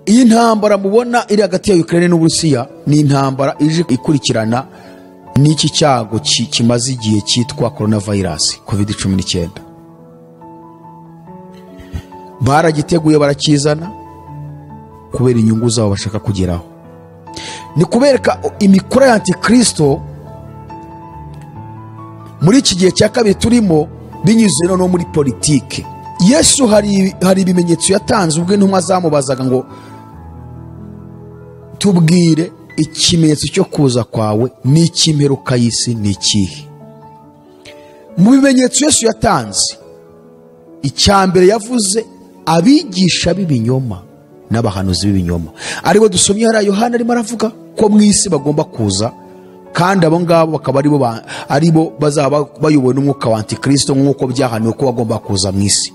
iyi ntambara mubona iri hagati ya Ukraine n'Uburusiya ni intambara ije ikurikirana n'iki cyago ki- kimaze igihe cyitwa coronavirus covid 19 baragiteguye barakizana kubera inyungu zabo bashaka kugeraho ni kubereka imikoro ya antikristo muri iki gihe cya kabiri turimo binyuze noneho muri politike yesu hari hari ibimenyetso yatanze ubwo intumwa zamubazaga ngo tubwire ikimenyetso cyo kuza kwawe ni ik'imperuka y'isi ni ikihe mu bimenyetso yesu yatanze icya mbere yavuze abigisha b'ibinyoma n'abahanuzi b'ibinyoma aribo dusomye hariya yohana arimo aravuga ko mu isi bagomba kuza kandi abo ngabo bakaba aribo ba- aribo bazaba bayobowe n'umwuka wa antikirisito nk'uko byahaniwe ko bagomba kuza mu isi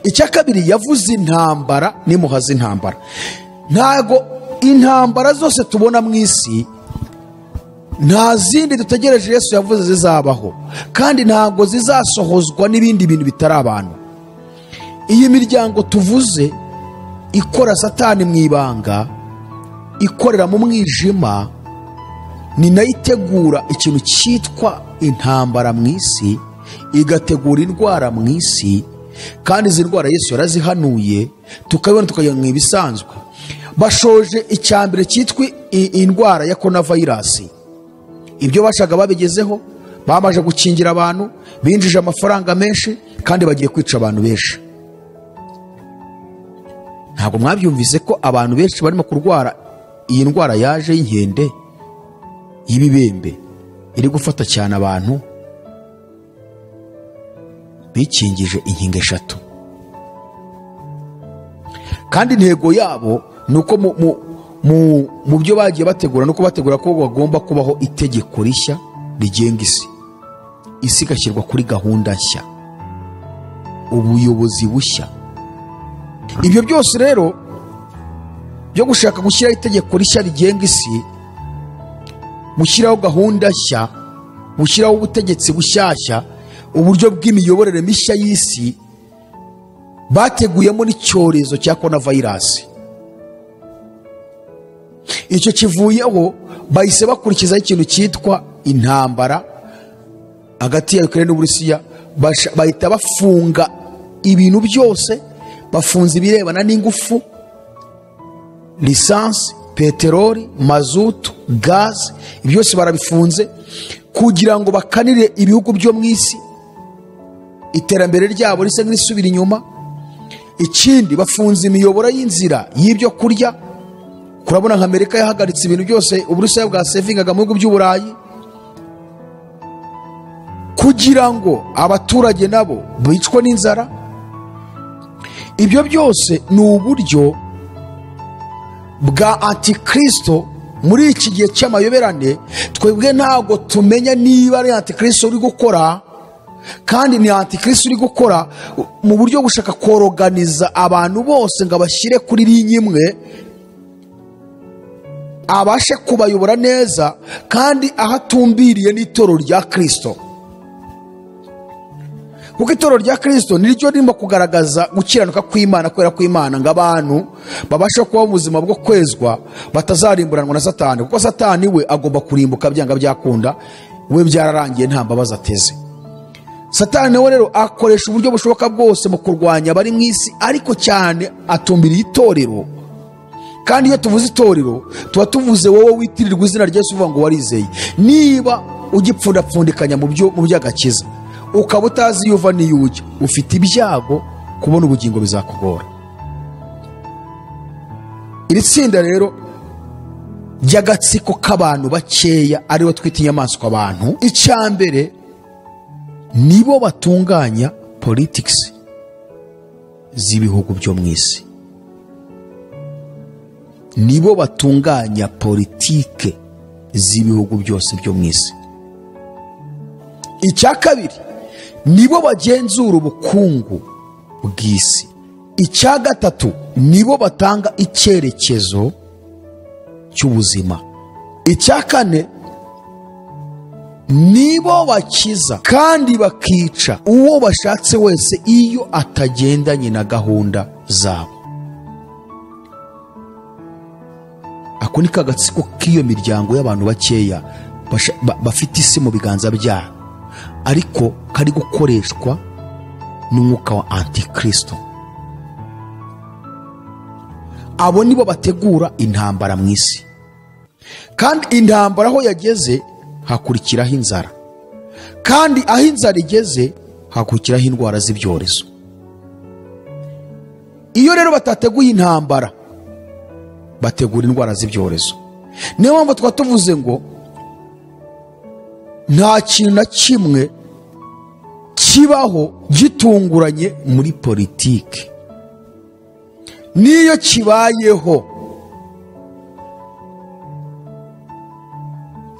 icya kabiri yavuze intambara nimuhaze intambara ntago intambara zose tubona mu isi nta zindi dutegereje yesu yavuze zizabaho kandi ntabwo zizasohozwa n'ibindi bintu bitari abantu iyi miryango tuvuze ikora satani mu ibanga ikorera mu mwijima ni nayo itegura ikintu cyitwa intambara mu isi igategura indwara mu isi kandi izi ndwara yesu yarazihanuye tukabibona tukajya mu ibisanzwe bashoje icyambere cyitwa i- indwara ya korona vayirasi ibyo bashaka babigezeho bamaze gukingira abantu binjije amafaranga menshi kandi bagiye kwica abantu benshi ntabwo mwabyumvise ko abantu benshi barimo kurwara iyi ndwara yaje y'inkende y'ibibembe iri gufata cyane abantu bikingije inkingo eshatu kandi intego yabo ni uko mu, mu, mu, mu byo bagiye bategura ni uko bategura ko bagomba kubaho itegeko rishya rigenga isi isi igashyirwa kuri gahunda nshya ubuyobozi bushya ibyo byose rero byo gushaka gushyiraho itegeko rishya rigenga isi bushyiraho gahunda nshya bushyiraho ubutegetsi bushyashya uburyo bw'imiyoborere mishya y'isi bateguyemo n'icyorezo cya korona vayirasi icyo kivuyeho bahise bakurikizaho ikintu cyitwa intambara hagati ya Ukraine n'uburusiya basha- bahita bafunga ibintu byose bafunze ibirebana n'ingufu lisansi peteroli mazutu gaze ibyo byose barabifunze kugira ngo bakanire ibihugu byo mu isi iterambere ryabo risa n'irisubira inyuma ikindi bafunze imiyoboro y'inzira y'ibyo kurya kurabona nka amerika yahagaritse ibintu byose uburusiya bwasevingaga mu bihugu by'uburayi kugira ngo abaturage nabo bicwe n'inzara ibyo byose ni uburyo bwa antikristo muri iki gihe cy'amayoberane twebwe ntabwo tumenya niba ari antikristo uri gukora kandi ni antikristo uri gukora mu buryo gushaka koroganiza abantu bose ngo abashyire kuri linye imwe abashe kubayobora neza kandi aho atumbiriye n'itorero rya kirisito kuko itorero rya kirisito ni ryo ririmo kugaragaza gukiranuka kw'imana kubera kw'imana ngo abantu babashe kuba mu buzima bwo kwezwa batazarimburanwa na satani kuko satani we agomba kurimbuka byanga byakunda we byararangiye nta mbabazi ateze satani nawe rero akoresha uburyo bushoboka bwose mu kurwanya abari mu isi ariko cyane atumbiriye itorero kandi iyo tuvuze itorero tuba tuvuze wowe witirirwa izina rya Yesu uvuga ngo warizeye niba ugipfundapfundikanya mu byo mu by'agakiza ukaba utazi iyo uva n'iyo ujya ufite ibyago kubona ubugingo bizakugora iri tsinda rero ry'agatsiko k'abantu bakeya aribo twita inyamaswa abantu icya mbere nibo batunganya politikisi z'ibihugu byo mu isi nibo batunganya politike z'ibihugu byose byo mu isi icya kabiri nibo bagenzura ubukungu bw'isi icya gatatu nibo batanga icyerekezo cy'ubuzima icya kane nibo bakiza kandi bakica uwo bashatse wese iyo atagendanye na gahunda zabo ako ni kagatsiko k'iyo miryango y'abantu bakeya basha- ba- bafite isi mu biganza byabo ariko kari gukoreshwa n'umwuka wa antikristo abo nibo bategura intambara mu isi kandi intambara aho yageze hakurikiraho inzara kandi aho inzara igeze hakurikiraho indwara z'ibyorezo iyo rero batateguye intambara bategura indwara z'ibyorezo niyo mpamvu twaba tuvuze ngo nta kintu na kimwe kibaho gitunguranye muri politiki n'iyo kibayeho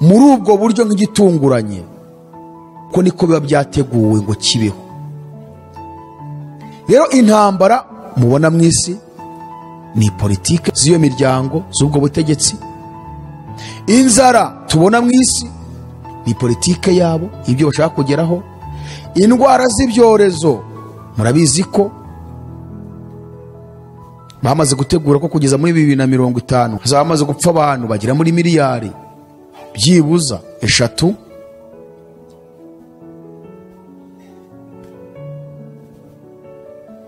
muri ubwo buryo nk'igitunguranye ko niko biba byateguwe ngo kibeho rero intambara mubona mu isi ni politiki z'iyo miryango z'ubwo butegetsi inzara tubona mu isi ni politike yabo ibyo bashaka kugeraho indwara z'ibyorezo murabizi ko bamaze gutegura ko kugeza muri bibiri na mirongo itanu hazaba hamaze gupfa abantu bagera muri miliyari byibuza eshatu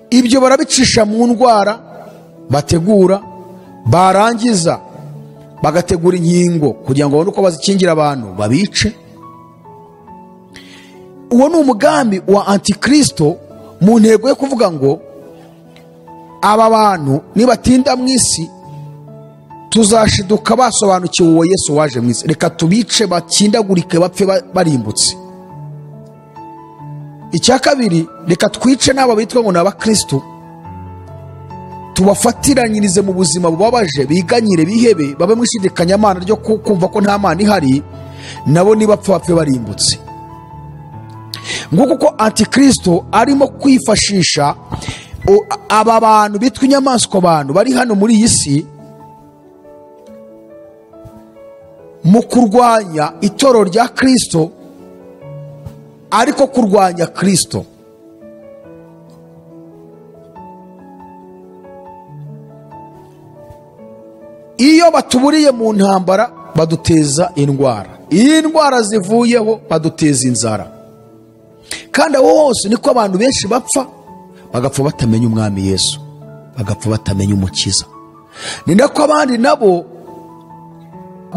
ibyo barabicisha mu ndwara bategura barangiza bagategura inkingo kugira ngo babone uko bazikingira abantu babice uwo ni umugambi wa antikristo mu ntego yo kuvuga ngo aba bantu nibatinda mu isi tuzashiduka basobanukiwe uwo yesu waje mu isi reka tubice bakindagurike bapfe ba- barimbutse icya kabiri reka twice n'aba bitwa ngo ni abakristo tubafatiranyirize mu buzima bubabaje biganyire bihebe babe mu ishidikanyamana ryo ku- kumva ko nta mana ihari nabo nibapfa bapfe barimbutse nguko uko antikristo arimo kwifashisha o- aba bantu bitwa inyamaswa abantu bari hano muri iyi si mu kurwanya itorero rya kristo ariko kurwanya kristo iyo batuburiye mu ntambara baduteza indwara iyo indwara zivuyeho baduteza inzara kandi aho hose niko abantu benshi bapfa bagapfa batamenya umwami yesu bagapfa batamenya umukiza ni nako abandi nabo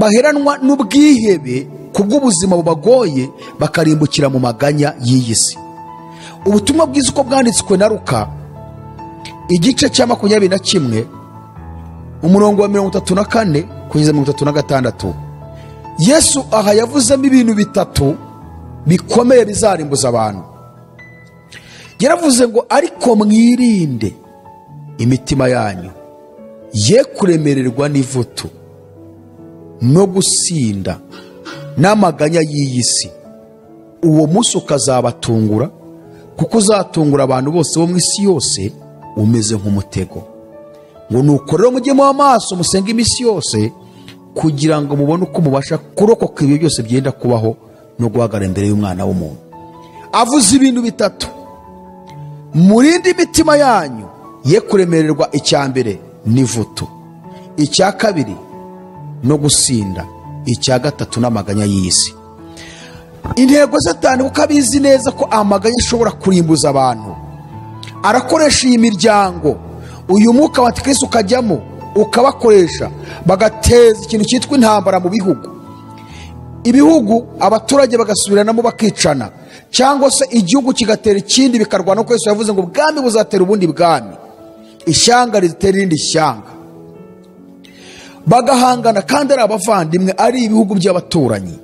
baheranwa n'ubwihebe ku bw'ubuzima bubagoye bakarimbukira mu maganya y'iyi si ubutumwa bwiza uko bwanditswe na ruka igice cya makumyabiri na kimwe umurongo wa mirongo itatu na kane kugeza mirongo itatu na gatandatu yesu aha yavuzemo ibintu bitatu bikomeye bizarimbuza abantu yaravuze ngo ariko mwirinde imitima yanyu ye kuremererwa n'ivutu no gusinda n'amaganya y'iyi si uwo munsi ukazabatungura kuko uzatungura abantu bose bo mu isi yose umeze nk'umutego ngo nuko rero mujye muha amaso musenge iminsi yose kugira ngo mubone uko mubasha kurokoka ibyo byose byenda kubaho no guhagarara imbere y'umwana w'umuntu avuze ibintu bitatu murinde imitima yanyu ye kuremererwa icya mbere n'ivutu icya kabiri no gusinda icya gatatu n'amaganya y'iyi si intego satani kuko abizi neza ko amaganya ashobora kurimbuza abantu arakoresha iyi miryango uyu mwuka wa kirisi ukajyamo ukabakoresha bagateza ikintu cyitwa intambara mu bihugu ibihugu abaturage bagasubirana bakicana cyangwa se igihugu kigatera ikindi bikarwana kuko Yesu yavuze ngo ubwami buzatera ubundi bwami ishyanga ritera irindi shyanga bagahangana kandi ari abavandimwe ari ibihugu by'abaturanyi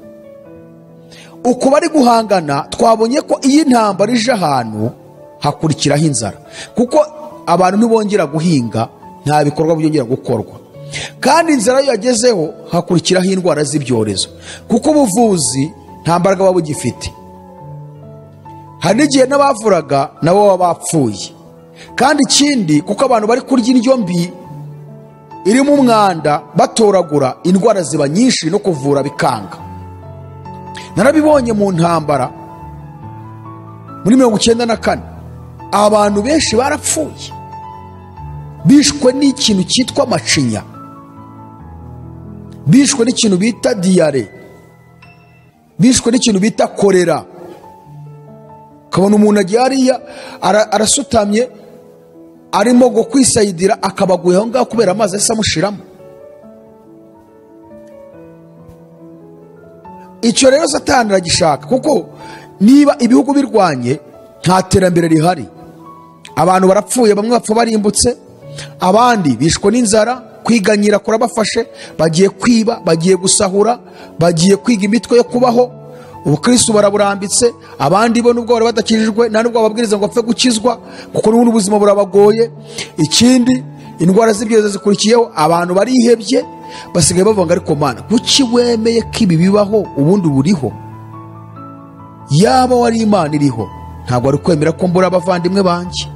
uko bari guhangana twabonye ko iyo intambara ije ahantu hakurikiraho inzara kuko abantu ntibongera guhinga nta bikorwa byongera gukorwa kandi inzara iyo yagezeho hakurikiraho indwara z'ibyorezo kuko ubuvuzi nta mbaraga buba bugifite hari n'igihe n'abavuraga nabo baba bapfuye kandi ikindi kuko abantu bari kurya indyo mbi irimo umwanda batoragura indwara ziba nyinshi no kuvura bikanga narabibonye mu ntambara muri mirongo icyenda na kane abantu benshi barapfuye bishwe n'ikintu cyitwa macinya bishwe n'ikintu bita diyare bishwe n'ikintu bita korera ukabona umuntu agiye hariya ara- arasutamye arimo ngo kwisayidira akabaguye aho ngaho kubera amazi yahise amushiramo icyo rero satani aragishaka kuko niba ibihugu birwanye nta terambere rihari abantu barapfuye bamwe bapfa barimbutse abandi bishwe n'inzara kwiganyira kurabafashe bagiye kwiba bagiye gusahura bagiye kwiga imitwe yo kubaho ubukristo baraburambitse abandi bo nubwo bari badakijijwe nta nubwo bababwiriza ngo bapfe gukizwa kuko n'ubundi ubuzima burabagoye ikindi indwara z'ibyorezo zikurikiyeho abantu barihebye basigaye bavuga ariko mana kuki wemeye ko ibi bibaho ubundi buriho yaba wari imana iriho ntabwo ari kwemera ko mbura abavandimwe banjye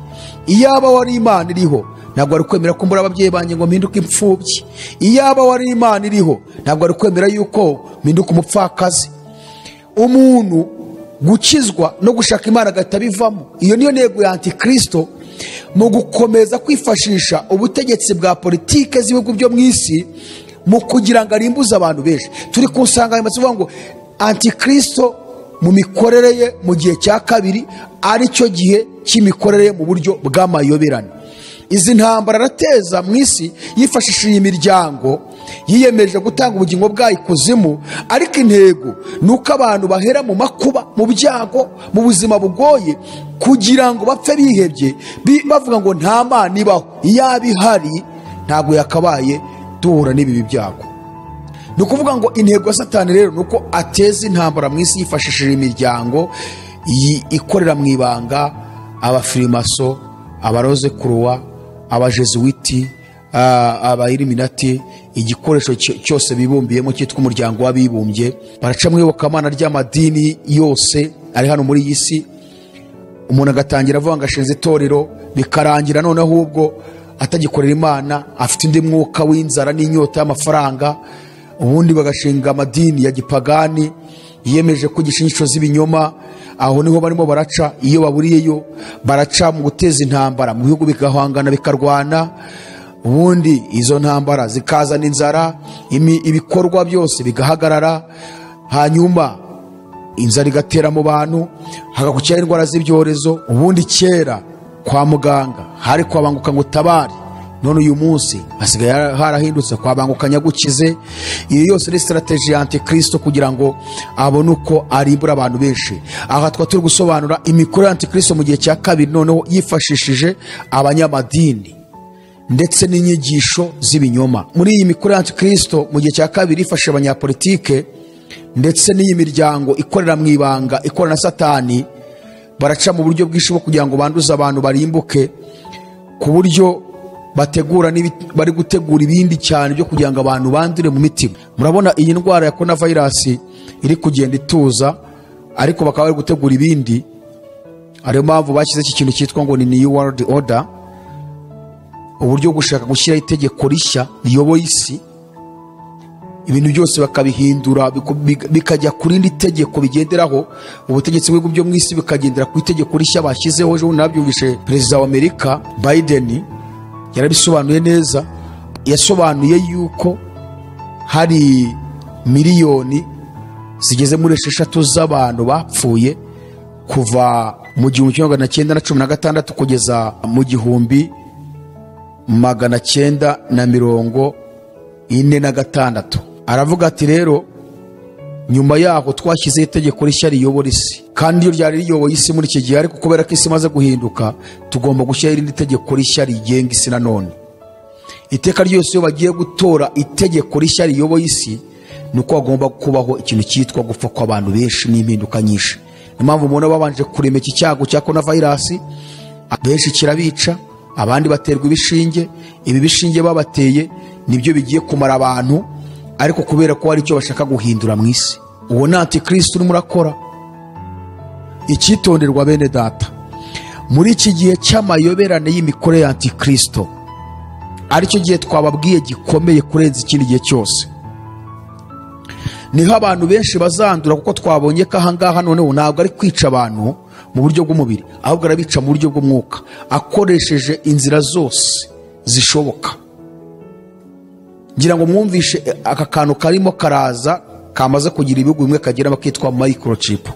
iyaba wari imana iriho ntabwo ari kwemera ko mbura ababyeyi banjye ngo mpinduke imfubyi iyaba wari imana iriho ntabwo ari kwemera yuko mpinduka umupfakazi umuntu gukizwa no gushaka imana agahita abivamo iyo niyo ntego ya antikirisito mu gukomeza kwifashisha ubutegetsi bwa politike z'ibihugu byo mu isi mu kugira ngo arimbuze abantu benshi turi ku nsanganyamatsiko ivuga ngo antikirisito mu mikorere ye mu gihe cya kabiri ari cyo gihe cy'imikorere ye mu buryo bw'amayoberane izi ntambara arateza mu isi yifashishije iyi miryango yiyemeje gutanga ubugingo bwayo ikuzimu ariko intego ni uko abantu bahera mu makuba mu byago mu buzima bugoye kugira ngo bapfe bihebye bi- bavuga ngo nta mana ibaho iyaba ihari ntabwo yakabaye duhura n'ibi byago ni ukuvuga ngo intego ya satani rero ni uko ateza intambara mu isi yifashishije imiryango yi- ikorera mu ibanga abafirimaso abaroze kuruwa abajezuwiti abairiminati igikoresho cyo- cyose bibumbiyemo cyitwa umuryango w'abibumbye baraca mu iyobokamana ry'amadini yose ari hano muri iyi si umuntu agatangira avuga ngo ashinze itorero bikarangira noneho ubwo atagikorera imana afite undi mwuka w'inzara n'inyota y'amafaranga ubundi bagashinga amadini ya gipagani yiyemeje ko igishinyisho z'ibinyoma aho niho barimo baraca iyo baburiyeyo baraca mu guteza intambara mu bihugu bigahangana bikarwana ubundi izo ntambara zikazana inzara imi- ibikorwa byose bigahagarara hanyuma inzara igatera mu bantu hagakukiraho indwara z'ibyorezo ubundi kera kwa muganga hari kwabanguka ngo utabare none uyu munsi hasigaye harahindutse kwabanguka nyagukize iyo yose ni sitarateji ya antikirisito kugira ngo abone uko arimbura abantu benshi aha twari turi gusobanura imikorere ya antikirisito mu gihe cya kabiri noneho yifashishije abanyamadini ndetse n'inyigisho z'ibinyoma muri iyi mikoro ya antikirisito mu gihe cya kabiri ifasha abanyapolitike ndetse n'iyi miryango ikorera mu ibanga ikorana na satani baraca mu buryo bwinshi bwo kugira ngo banduze abantu barimbuke ku buryo bategura n'ibi- bari gutegura ibindi cyane byo kugira ngo abantu bandure mu mitima murabona iyi ndwara ya korona vayirasi iri kugenda ituza ariko bakaba bari gutegura ibindi ariyo mpamvu bashyize iki kintu cyitwa ngo ni new world order uburyo bwo gushaka gushyiraho itegeko rishya riyoboye isi ibintu byose bakabihindura biku- bika- bikajya ku rindi tegeko bigenderaho ubutegetsi bw'ibihugu byo mu isi bukagendera ku itegeko rishya bashyizeho ejo bundi nabyumvise perezida wa amerika biden yarabisobanuye neza yasobanuye yuko hari miliyoni zigeze muri esheshatu z'abantu bapfuye kuva mu gihumbi kimwe magana cyenda na cumi na gatandatu kugeza mu gihumbi magana cyenda na mirongo ine na gatandatu aravuga ati rero nyuma yaho twashyizeho itegeko rishya riyobora isi kandi iyo ryari riyoboye isi muri iki gihe ariko kubera ko isi imaze guhinduka tugomba gushyiraho irindi tegeko rishya rigenga isi nanone iteka ryose iyo bagiye gutora itegeko rishya riyoboye isi ni uko hagomba kubaho ikintu cyitwa gupfa kw'abantu benshi n'impinduka nyinshi niyo mpamvu umuntu aba abanje kurema iki cyago cya korona vayirasi benshi kirabica abandi baterwa ibishinge ibi bishinge babateye nibyo bigiye kumara abantu ariko kubera ko hari icyo bashaka guhindura mu isi uwo ni antikristo urimo urakora icyitonderwa bene data muri iki gihe cy'amayoberane y'imikorere ya antikristo aricyo gihe twababwiye gikomeye kurenza ikindi gihe cyose niho abantu benshi bazandura kuko twabonye ko ahangaha noneho ntabwo ari kwica abantu mu buryo bw'umubiri ahubwo arabica mu buryo bw'umwuka akoresheje inzira zose zishoboka ngira ngo mwumvishe eh, aka kantu karimo karaza kamaze kugira ibihugu bimwe kagira bakitwa microchip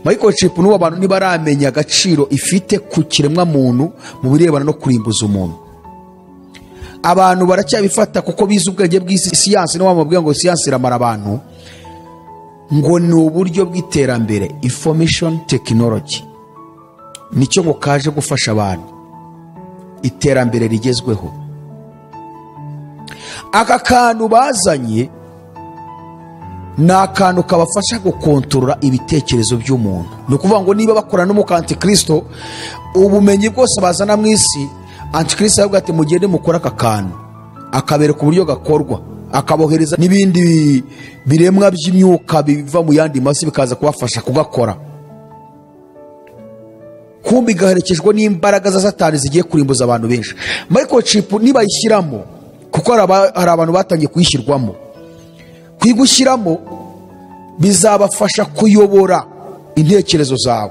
microchip n'ubu abantu ntibaramenya agaciro ifite ku kiremwa muntu mu birebana no kurimbuza umuntu abantu baracyabifata kuko bize ubwenge bw'isi siyansi niba wamubwira ngo siyansi iramara abantu ngo ni uburyo bw'iterambere information technology nicyo ngo kaje gufasha abantu iterambere rigezweho aka kantu bazanye ni akantu kabafasha gukontorora ibitekerezo by'umuntu ni ukuvuga ngo niba bakorana n'umukantikristo ubumenyi bwose bazana mu isi antikristo aravuga ati mugende mukore aka kantu akabereka uburyo gakorwa akabohereza n'ibindi biremwa by'imyuka biva mu yandi masi bikaza kubafasha kugakora kumbi igaherekejwe n'imbaraga za satani zigiye kurimbuza abantu benshi microchip nibayishyiramo kuko hari aba- hari abantu batangiye kuyishyirwamo kuyigushyiramo bizabafasha kuyobora intekerezo zawe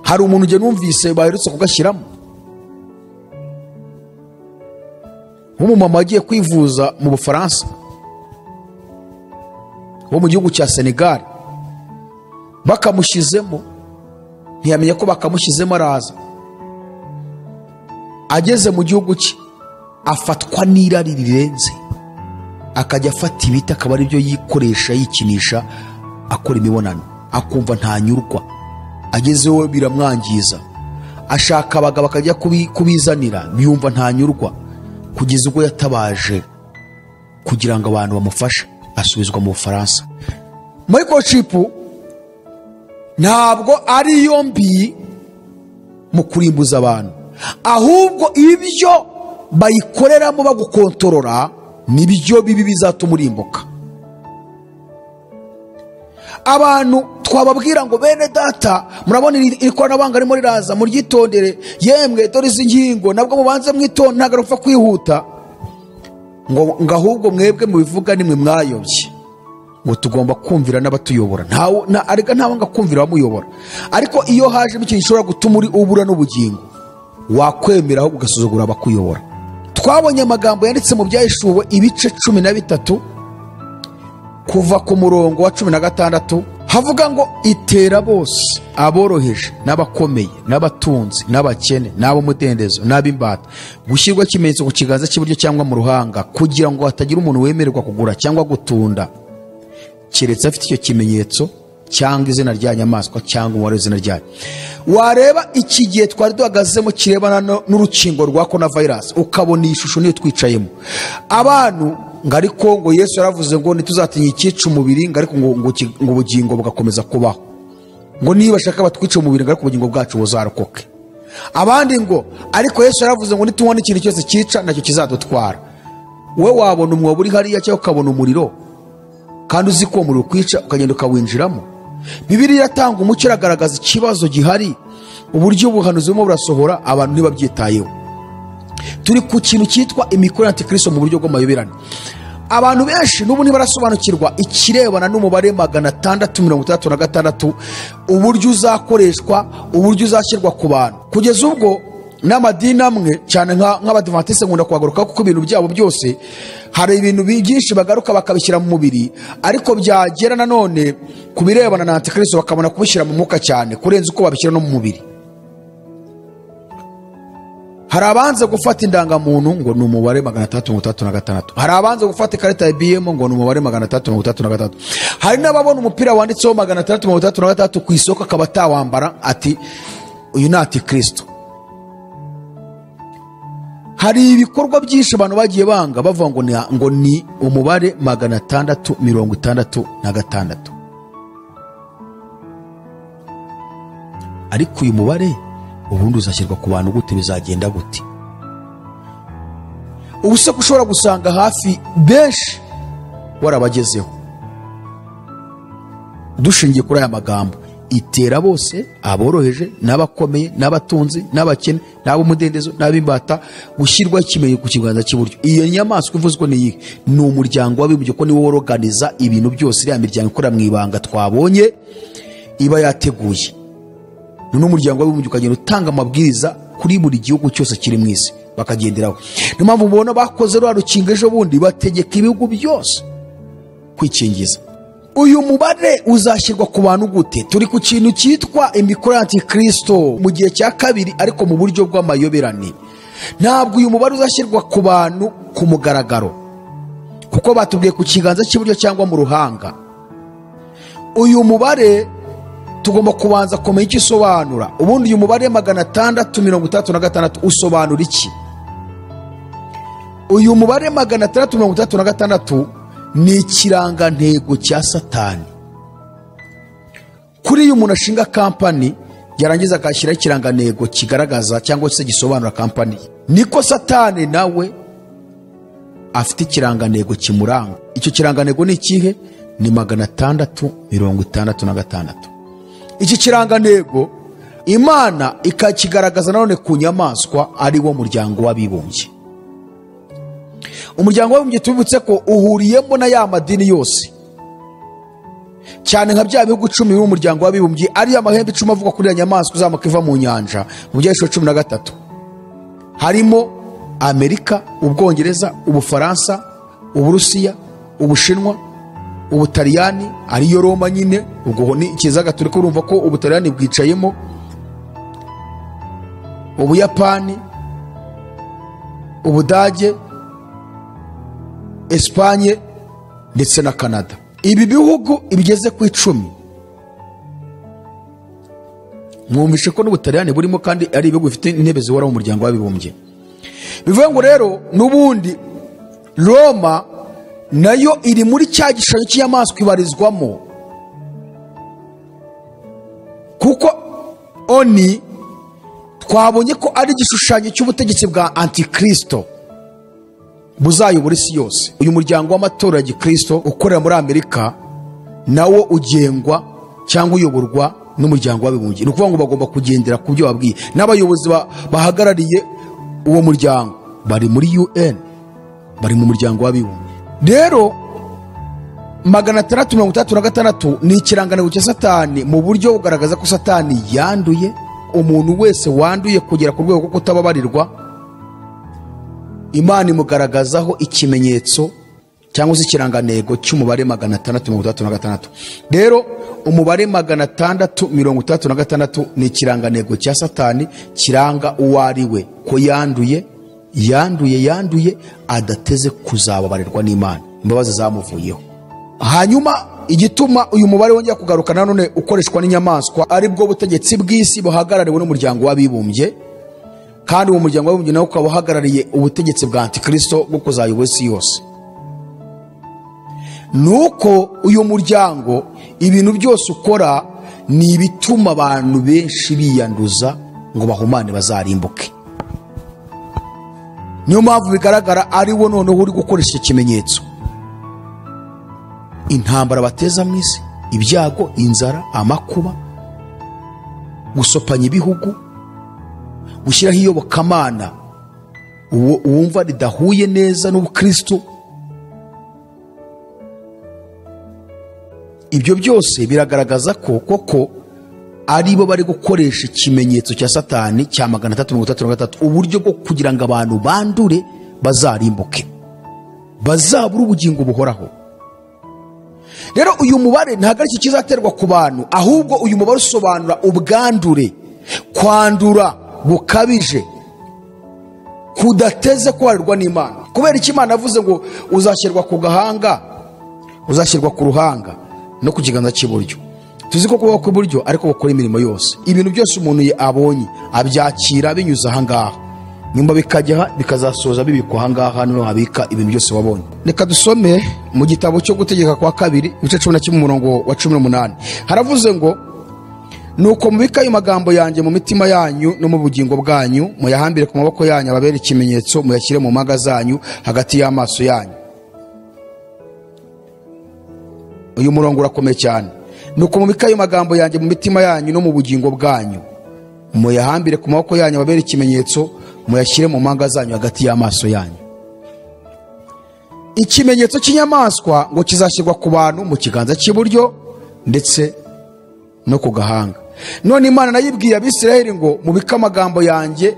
hari umuntu ugenda numvise baherutse kugashyiramo nk'umumama wagiye kwivuza mu bufaransa wo mu gihugu cya senegal bakamushyizemo ntiyamenya ko bakamushyizemo araza ageze mu gihugu cye afatwa n'irari rirenze akajya afata ibiti akaba ari byo yikoresha yikinisha akora imibonano akumva ntanyurwa agezeho biramwangiza ashaka abagabo akajya kubi- kubizanira yumva ntanyurwa kugeza ubwo yatabaje kugira ngo abantu bamufashe asubizwa mu bufaransa microchip ntabwo ari yo mbi mu kurimbuza abantu ahubwo ibyo bayikoreramo bagukontorora nibyo bibi bizatuma urimbuka abantu twababwira ngo bene data murabona iri iri koranabuhanga ririmo riraza muryitondere yemwe dore izi ngingo nabwo mubanze mwitonde ntabwo arupfa kwihuta ngo ngo ahubwo mwebwe mubivuga nimwe mwayobye ngo tugomba kumvira n'abatuyobora ntawe na arega ntawanga kumvira abamuyobora ariko iyo hajemo ikintu gishobora gutuma uri ubura n'ubugingo wakwemera ahubwo ugasuzugura abakuyobora twabonye amagambo yanditse mu byaheshuwe ibice cumi na bitatu kuva ku murongo wa cumi na gatandatu havuga ngo itera bose aboroheje n'abakomeye n'abatunzi n'abakene n'ab'umudendezo n'ab'imbata gushyirwa ikimenyetso ku kiganza cy'iburyo cyangwa mu ruhanga kugira ngo hatagira umuntu wemererwa kugura cyangwa gutunda keretse afite icyo kimenyetso cyangwa izina rya nyamaswa cyangwa umubare w'izina ryayo wareba iki gihe twari duhagazemo kirebana no- n'urukingo rwa korona virusi ukabona iyi shusho niyo twicayemo abantu ngo ariko ngo yesu yaravuze ngo ntituzatinya icyica umubiri ngo ariko ngo ngo ki- ngo ubugingo bugakomeza kubaho ngo niba bashaka batwice umubiri ngo ariko ubugingo bwacu buzarokoke abandi ngo ariko yesu yaravuze ngo nitunywa n'ikintu cyose cyica nacyo kizadutwara we wabona umwobo uri hariya cyangwa ukabona umuriro kandi uzi ko uwo muriro ukwica ukagenda ukawinjiramo bibiri iratanga umucyo iragaragaza ikibazo gihari uburyo ubuhanuzi burimo burasohora abantu ntibabyitayeho turi ku kintu cyitwa imikoro y'antikristo mu buryo bw'amayoberane abantu benshi n'ubu ntibarasobanukirwa ikirebana n'umubare magana atandatu mirongo itandatu na gatandatu uburyo uzakoreshwa uburyo uzashyirwa ku bantu kugeza ubwo n'amadini amwe cyane nka- nk'abadivantisite nkunda kuhagaruka kuko ibintu byabo byose hari ibintu bi- byinshi bagaruka bakabishyira mu mubiri ariko byagera nanone ku birebana na antikristo bakabona kubishyira mu mwuka cyane kurenza uko babishyira no mu mubiri hari abanze gufata indangamuntu ngo ni umubare magana atandatu mirongo itandatu na gatandatu hari abanze gufata ikarita ya bm ngo ni umubare magana atandatu mirongo itandatu na gatandatu hari n'ababona umupira wanditseho magana atandatu mirongo itandatu na gatandatu ku isoko akaba atawambara ati uyu ni antikristo hari ibikorwa byinshi abantu bagiye banga bavuga ngo ni, ngo ni umubare magana atandatu mirongo itandatu na gatandatu ariko uyu mubare ubundi uzashyirwa ku bantu gute bizagenda gute ubu se ko ushobora gusanga hafi benshi warabagezeho dushingiye kuri aya magambo itera bose aboroheje n'abakomeye n'abatunzi n'abakene n'ab'umudendezo n'ab'imbata gushyirwa ikimenye ku kiganza cy'iburyo iyo nyamaswa ivuzwe ni iyihe ni umuryango w'abibumbye ko niwo woroganiza ibintu byose iriya miryango ikorera mu ibanga twabonye iba yateguye noneho umuryango w'abibumbye ukagenda utanga amabwiriza kuri buri gihugu cyose kiri mu isi bakagenderaho niyo mpamvu mubona bakoze rwa rukingo ejo bundi bategeka ibihugu byose kwikingiza uyu mubare uzashyirwa ku bantu gute turi ku kintu cyitwa imikoro y'antikristo mu gihe cya kabiri ariko mu buryo bw'amayoberane ntabwo uyu mubare uzashyirwa ku bantu ku mugaragaro kuko batubwiye ku kiganza cy'iburyo cyangwa mu ruhanga uyu mubare tugomba kubanza kumenya icyo usobanura ubundi uyu mubare magana atandatu mirongo itandatu na gatandatu usobanura iki uyu mubare magana atandatu mirongo itandatu na gatandatu ni ikirangantego cya satani kuri iyo umuntu ashinga kampani yarangiza akashyiraho ikirangantego kigaragaza cyangwa se gisobanura kampani ye niko satani nawe afite ikirangantego kimuranga icyo kirangantego ni ikihe ni magana atandatu mirongo itandatu na gatandatu iki kirangantego imana ikakigaragaza nanone ku nyamaswa ari wo muryango w'abibumbye umuryango w'abibumbye tubibutse ko uhuriyemo na ya madini yose cyane nka bya bihugu icumi biri mu muryango w'abibumbye ariyo amahembe icumi avuga kuri iyo nyamaswa izamuka iva mu nyanja mu byiciro cumi na gatatu harimo amerika ubwongereza ubufaransa uburusiya ubushinwa ubutaliyani ariyo roma nyine ubwo ni ikizaga turi kurumva ko ubutaliyani bwicayemo ubuyapani ubudage esipanye ndetse na kanada ibi bihugu bigeze ku icumi mwumvishe ko n'ubutaliyani burimo kandi ari ibihugu bifite intebe zihora mu muryango w'abibumbye bivuye ngo rero n'ubundi roma nayo iri muri cya gishushanyo cy'inyamaswa ibarizwamo kuko oni twabonye ko ari igishushanyo cy'ubutegetsi bwa antikirisito buzayobora isi yose uyu muryango w'amatora ya gikristo ukorera muri amerika nawo ugengwa cyangwa uyoborwa n'umuryango w'abibumbye ni ukuvuga ngo bagomba kugendera ku byo babwiye n'abayobozi ba- bahagarariye uwo muryango bari muri un bari mu muryango w'abibumbye rero magana atandatu mirongo itandatu na gatandatu ni ikirangantego cya satani mu buryo bugaragaza ko satani yanduye umuntu wese wanduye kugera ku rwego rwo kutababarirwa imana imugaragazaho ikimenyetso cyangwa se ikirangantego cy'umubare magana atandatu mirongo itandatu na gatandatu rero umubare magana atandatu mirongo itandatu na gatandatu ni ikirangantego cya satani kiranga uwo ari we ko yanduye yanduye yanduye adateze kuzababarirwa n'imana imbabazi zamuvuyeho hanyuma igituma uyu mubare wongera kugaruka nanone ukoreshwa n'inyamaswa ari bwo butegetsi bw'isi buhagarariwe n'umuryango w'abibumbye kandi uwo muryango w'abibumbye nawe ukaba uhagarariye ubutegetsi bwa antikristo bwo kuzayobora isi yose nuko uyu muryango ibintu byose ukora ni ibituma abantu benshi biyanduza ngo bahumane bazarimbuke niyo mpamvu bigaragara ari wo noneho uri gukoresha icyo kimenyetso intambara bateza mu isi ibyago inzara amakuba gusopanya ibihugu gushyiraho iyobokamana uwo wumva ridahuye neza n'ubukristo ibyo byose biragaragaza ko koko ari bo bari gukoresha ikimenyetso cya satani cya magana atatu mirongo itandatu na gatatu uburyo bwo kugira ngo abantu bandure bazarimbuke bazabura ubugingo buhoraho rero uyu mubare ntabwo aricyo kizaterwa ku bantu ahubwo uyu mubare usobanura ubwandure kwandura bukabije kudateze kubarirwa n'imana kubera icyo imana avuze ngo uzashyirwa ku gahanga uzashyirwa ku ruhanga no ku kiganza cy'iburyo tuzi ko kubaho kw'iburyo ariko gukora imirimo yose ibintu byose umuntu ye- abonye abyakira binyuze ahangaha nyuma bikajya aha, bikazasoza bibikwa ahangaha niho habika ibintu byose wabonye reka dusome mu gitabo cyo gutegeka kwa kabiri ibice cumi na kimwe umurongo wa cumi n'umunani haravuze ngo nuko mubika ayo magambo yanjye mu mitima yanyu no mu bugingo bwanyu muyahambire ku maboko yanyu ababere ikimenyetso muyashyire mu mpaga zanyu hagati y'amaso yanyu uyu murongo urakomeye cyane nuko mubike ayo magambo yanjye mu mitima yanyu no mu bugingo bwanyu muyahambire ku maboko yanyu ababere ikimenyetso muyashyire mu mpanga zanyu hagati y'amaso yanyu ikimenyetso cy'inyamaswa ngo kizashyirwa ku bantu mu kiganza cy'iburyo ndetse no ku gahanga none imana nayo ibwiye abisirayeli ngo mubike amagambo yanjye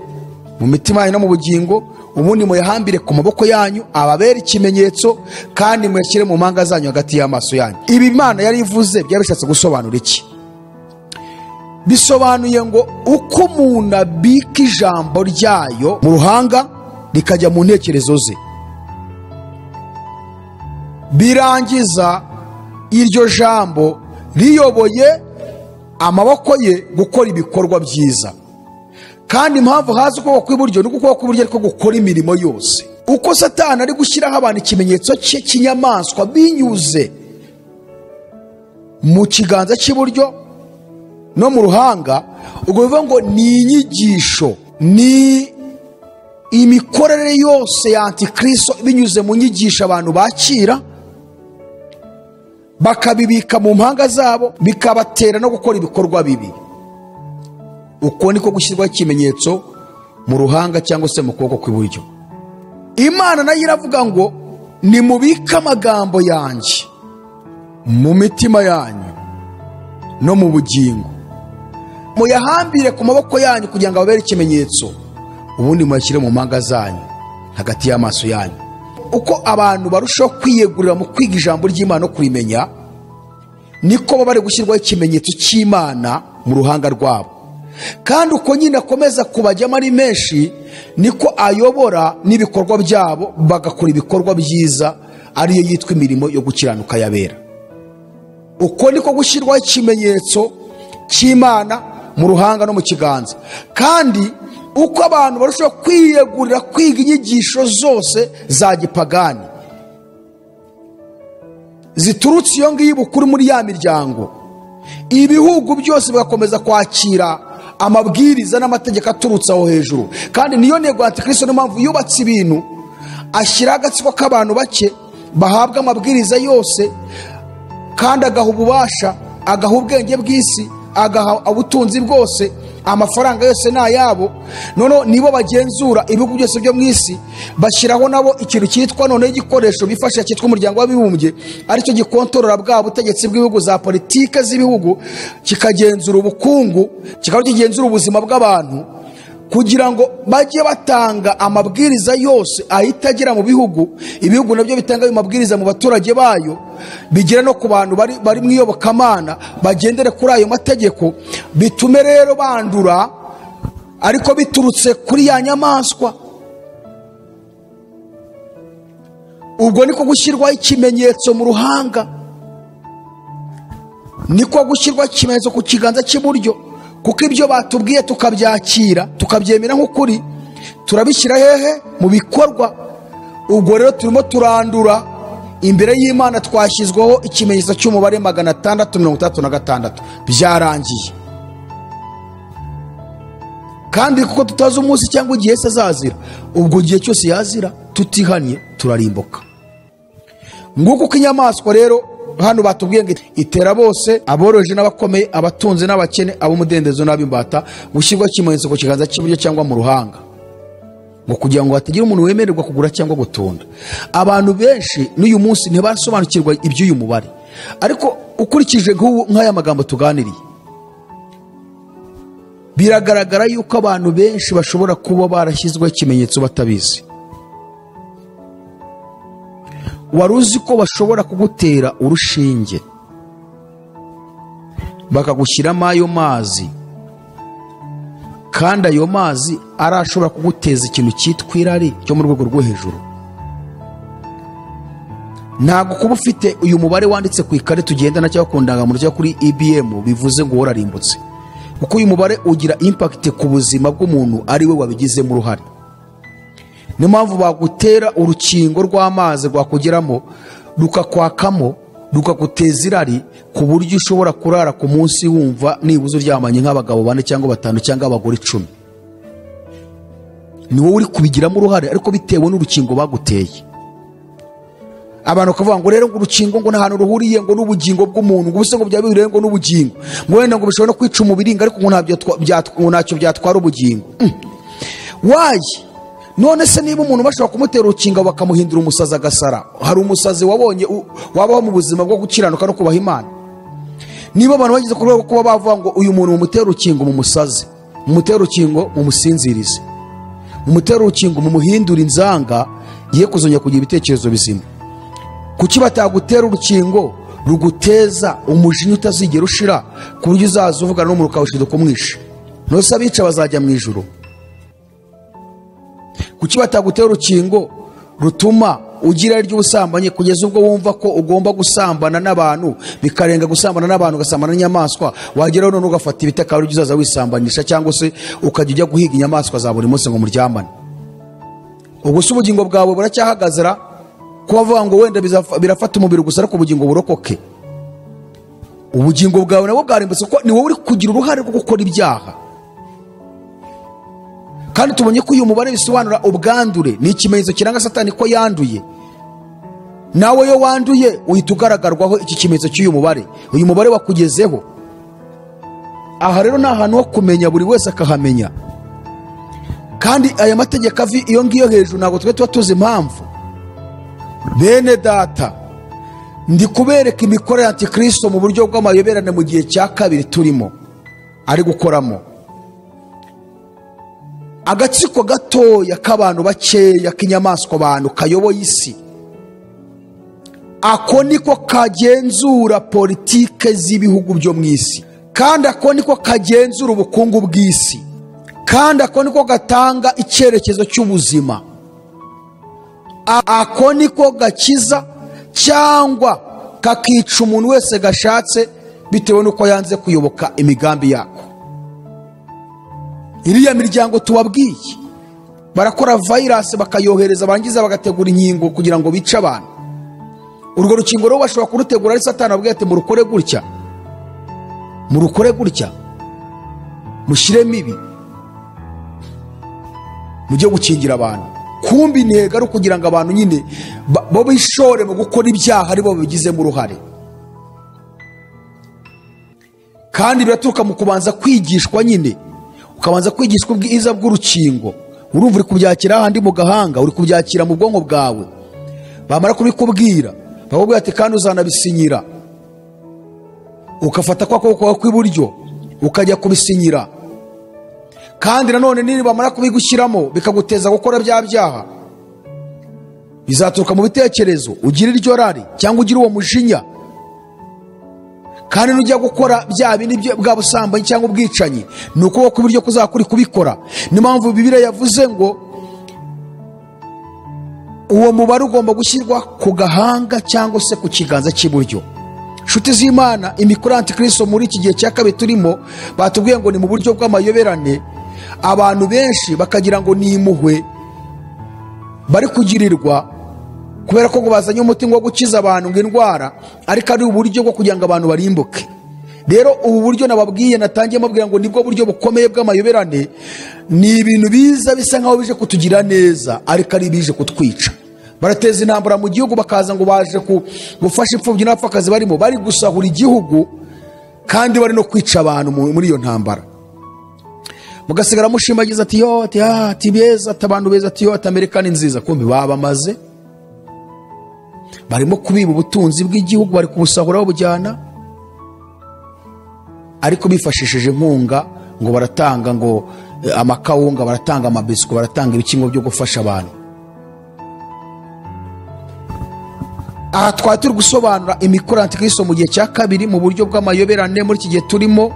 mu mitima yanyu no mu bugingo ubundi muyahambire ku maboko yanyu ababere ikimenyetso kandi muyashyire mu mpanga zanyu hagati y'amaso yanyu ibi imana yari ivuze byari bishatse gusobanura iki bisobanuye ngo uko umuntu abika ijambo ryayo mu ruhanga rikajya mu ntekerezo ze birangiza iryo jambo riyoboye amaboko ye gukora ibikorwa byiza kandi impamvu haza ukuboko kw'iburyo ni ukuboko kw'iburyo ariko gukora imirimo yose uko satani ari gushyiraho abantu ikimenyetso cye cy'inyamaswa binyuze mu kiganza cy'iburyo no mu ruhanga ubwo bivuga ngo ni inyigisho ni imikorere yose ya antikristo binyuze mu nyigisho abantu bakira bakabibika mu mpanga zabo bikabatera no gukora ibikorwa bibi uko niko gushyirwaho ikimenyetso mu ruhanga cyangwa se mu kuboko kw'iburyo imana nayo iravuga ngo nimubike amagambo yanjye mu mitima yanyu no mu bugingo muyahambire ku maboko yanyu kugira ngo ababere ikimenyetso ubundi muyashyire mu mpanga zanyu hagati y'amaso yanyu uko abantu barushaho kwiyegurira mu kwiga ijambo ry'imana no kurimenya niko baba bari gushyirwaho ikimenyetso cy'imana mu ruhanga rwabo kandi uko nyine akomeza kubajyamo ari menshi niko ayobora n'ibikorwa byabo bagakora ibikorwa byiza ariyo yitwa imirimo yo gukiranuka yabera uko niko gushyirwaho ikimenyetso cy'imana mu ruhanga no mu kiganza kandi uko abantu barushaho kwiyegurira kwiga inyigisho zose za gipagani ziturutse iyo ngiyo ibukuru muri ya miryango ibihugu byose bigakomeza kwakira amabwiriza n'amategeko aturutse aho hejuru kandi niyo ntego antikristo niyo mpamvu yubatse ibintu ashyiraho agatsiko k'abantu bake bahabwa amabwiriza yose kandi agaha ububasha agaha ubwenge bw'isi agaha ubutunzi bwose amafaranga yose ni ayabo noneho nibo bagenzura ibihugu byose byo mu isi bashyiraho nabo ikintu cyitwa noneho igikoresho bifashisha cyitwa umuryango w'abibumbye aricyo gikontorora bwa butegetsi bw'ibihugu za politike z'ibihugu kikagenzura ubukungu kikaba kigenzura ubuzima bw'abantu kugira ngo bajye batanga amabwiriza yose ahita agera mu bihugu ibihugu nabyo bitanga ayo mabwiriza mu baturage bayo bigera no ku bantu bari bari mu iyobokamana bagendere kuri ayo mategeko bitume rero bandura ariko biturutse kuri ya nyamaswa ubwo niko gushyirwaho ikimenyetso mu ruhanga niko gushyirwaho ikimenyetso ku kiganza cy'iburyo kuko ibyo batubwiye tukabyakira tukabyemera nk'ukuri turabishyira hehe mu bikorwa ubwo rero turimo turandura imbere y'imana twashyizweho ikimenyetso cy'umubare magana atandatu mirongo itandatu na gatandatu byarangiye kandi kuko tutazi umunsi cyangwa igihe se azazira ubwo igihe cyose yazira tutihanye turarimbuka nguko uko inyamaswa rero hano batubwiye ngo itera bose aboroje n'abakomeye abatunze n'abakene ab'umudendezo n'ab'imbata gushyirwaho ikimenyetso ku kiganza cy'iburyo cyangwa mu ruhanga ngo kugira ngo hatagira umuntu wemererwa kugura cyangwa gutunda abantu benshi n'uyu munsi ntibasobanukirwa iby'uyu mubare ariko ukurikije nk'aya magambo tuganiriye biragaragara yuko abantu benshi bashobora kuba barashyizweho ikimenyetso batabizi wari uzi ko bashobora kugutera urushinge bakagushyiramo ayo mazi kandi ayo mazi arashobora kuguteza ikintu cyitwa irari cyo mu rwego rwo hejuru ntabwo kuba ufite uyu mubare wanditse ku ikarita ugendana cyangwa ku ndangamuntu cyangwa kuri ibm bivuze ngo wararimbutse kuko uyu mubare ugira impakiti ku buzima bw'umuntu ari we wabigizemo uruhare niyo mpamvu bagutera urukingo rw'amazi rwakugeramo rukakwakamo rukaguteza irari ku buryo ushobora kurara ku munsi wumva nibuze uryamanye nk'abagabo bane cyangwa batanu cyangwa abagore icumi ni wowe uri kubigiramo uruhare ariko bitewe n'urukingo baguteye abantu bakavuga ngo rero ngo urukingo ngo nta hantu ruhuriye ngo n'ubugingo bw'umuntu ngo ubuse ngo byaba bihuriye ngo n'ubugingo ngo wenda ngo bishobora no kwica umubiringa ariko ngo ntacyo byatwara ubugingo wayi none se niba umuntu bashobora kumutera urukingo bakamuhindura umusazi agasara hari umusazi wabonye wabaho mu buzima bwo gukiranuka no kubaha imana niba abantu bageze ku rwego rwo kuba bavuga ngo uyu muntu mumutera urukingo mumusaze mumutera urukingo mumusinzirize mumutera urukingo mumuhindura inzanga ye kuzongera kugira ibitekerezo bizima kuki batagutera urukingo ruguteza umujinya utazigera ushira ku buryo uzaza uvugana n'umuntu ukawushinga kumwisha ntose abica bazajya mu ijoro kuki batagutera urukingo rutuma ugira ry'ubusambanyi kugeza ubwo wumva ko ugomba gusambana n'abantu bikarenga gusambana n'abantu ugasambana n'inyamaswa wageraho none ugafata ibiti akaba aribyo uzaza wisambanisha cyangwa se ukajya ujya guhiga inyamaswa za buri munsi ngo muryamane ubwo se ubugingo bwawe buracyahagazira kuba avuga ngo wenda bizafa- birafata umubiri gusa ariko ubugingo burokoke ubugingo bwawe nabwo bwarimbutse kuko ni wowe uri kugira uruhare rwo gukora ibyaha kandi tubonye ko uyu mubare bisobanura ubwandure ni ikimenyetso kiranga satani ko yanduye nawe yo wanduye uhita ugaragarwaho iki kimenyetso cy'uyu mubare uyu mubare wakugezeho aha rero ni ahantu ho kumenya buri wese akahamenya kandi aya mategeko avi iyo ngiyo hejuru ntabwo twe tuba tuzi impamvu bene data ndi kubereka imikoro ya antikristo mu buryo bw'amayoberane mu gihe cya kabiri turimo ari gukoramo agatsiko gatoya k'abantu bakeya k'inyamaswa abantu kayoboye isi ako niko kagenzura politike z'ibihugu byo mu isi kandi ako niko kagenzura ubukungu bw'isi kandi ako niko gatanga icyerekezo cy'ubuzima A- ako niko gakiza cyangwa kakica umuntu wese gashatse bitewe n'uko yanze kuyoboka imigambi yako iriya miryango tubabwiye barakora virus bakayohereza barangiza bagategura inkingo kugira ngo bice abantu urwo rukingo rero bashobora kurutegura ari satani ababwira ati murukore gutya murukore gutya mushyiremo ibi mujye gukingira abantu kumbi intego ari ukugira ngo abantu nyine ba- bo bishore mu gukora ibyaha aribo babigizemo uruhare kandi biraturuka mu kubanza kwigishwa nyine ukabanza kwigishwa ubwiza bw'urukingo urumva uri kubyakira ahandi mu gahanga uri kubyakira mu bwonko bwawe bamara kubikubwira bakubwira ati kandi uzanabisinyira ugafata kwa kuboko kwawe kw'iburyo ukajya kubisinyira kandi nanone nini bamara kubigushyiramo bikaguteza gukora bya byaha bizaturuka mu bitekerezo ugira iryo rari cyangwa ugira uwo mujinya kandi nujya gukora bya bindi byo- bwa busambanyi cyangwa ubwicanyi ni ukuboko kw'iburyo kuzakuri kubikora niyo mpamvu bibiriya yavuze ngo uwo mubare ugomba gushyirwa ku gahanga cyangwa se ku kiganza cy'iburyo nshuti z'imana imikoro ya antikristo muri iki gihe cya kabiri turimo batubwiye ngo ni mu buryo bw'amayoberane abantu benshi bakagira ngo ni impuhwe bari kugirirwa kubera ko ngo bazanye umuti wo gukiza abantu ngo indwara ariko ari uburyo bwo kugira ngo abantu barimbuke rero ubu buryo nababwiye natangiye mubwira ngo nibwo buryo bukomeye bw'amayoberane ni ibintu biza bisa nkaho bije kutugira neza ariko ari ibije kutwica barateza intambara mu gihugu bakaza ngo baje ku- gufasha imfubyi n'abapfakazi barimo bari gusahura igihugu kandi bari no kwica abantu mu- muri iyo ntambara mugasigara mushimagiza ati yo ati ah ati beza ati abantu beza ati yo ati amerika ni nziza kumbi babamaze barimo kubiba ubutunzi bw'igihugu bari kubusahura babujyana ariko bifashishije inkunga ngo baratanga ngo eh, amakawunga baratanga amabiswi baratanga ibikingo byo gufasha abantu aha twari turi gusobanura imikoro ya antikristo mu gihe cya kabiri mu buryo bw'amayoberane muri iki gihe turimo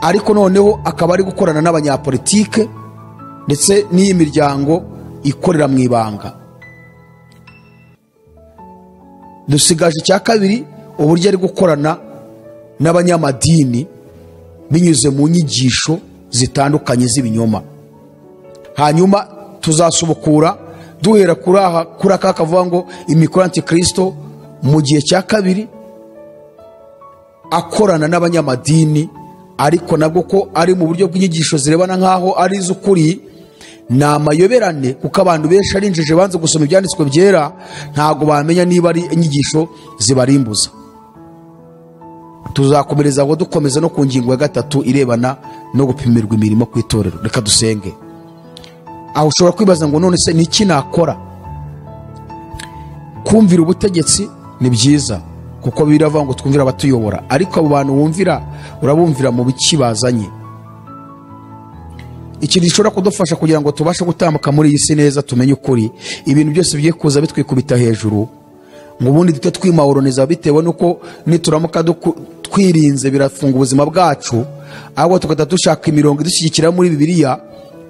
ariko noneho akaba ari gukorana n'abanyapolitike ndetse n'iyi miryango ikorera mu ibanga dusigaje icya kabiri uburyo ari gukorana n'abanyamadini binyuze mu nyigisho zitandukanye z'ibinyoma hanyuma tuzasubukura duhera kuri aha kuri aka kavuga ngo imikoro ya antikristo mu gihe cya kabiri akorana n'abanyamadini ariko nabwo ko ari mu buryo bw'inyigisho zirebana nk'aho ari iz'ukuri ni amayoberane kuko abantu benshi ari injiji banze gusoma ibyanditswe byera ntabwo bamenya niba ari inyigisho zibarimbuza tuzakomereza aho dukomeza no ku ngingo ya gatatu irebana no gupimirwa imirimo ku itorero reka dusenge aho ushobora kwibaza ngo none se ni iki nakora kumvira ubutegetsi ni byiza kuko biravuga ngo twumvire abatuyobora ariko abo bantu wumvira urabumvira mu biki bazanye ikintu gishobora kudufasha kugira ngo tubashe gutambuka muri iyi si neza tumenye ukuri ibintu byose bigiye kuza bitwikubita hejuru ngo ubundi duhite twimawuroniza bitewe n'uko nituramuka duku- twirinze birafunga ubuzima bwacu ahubwo tugahita dushaka imirongo idushyigikira muri bibiliya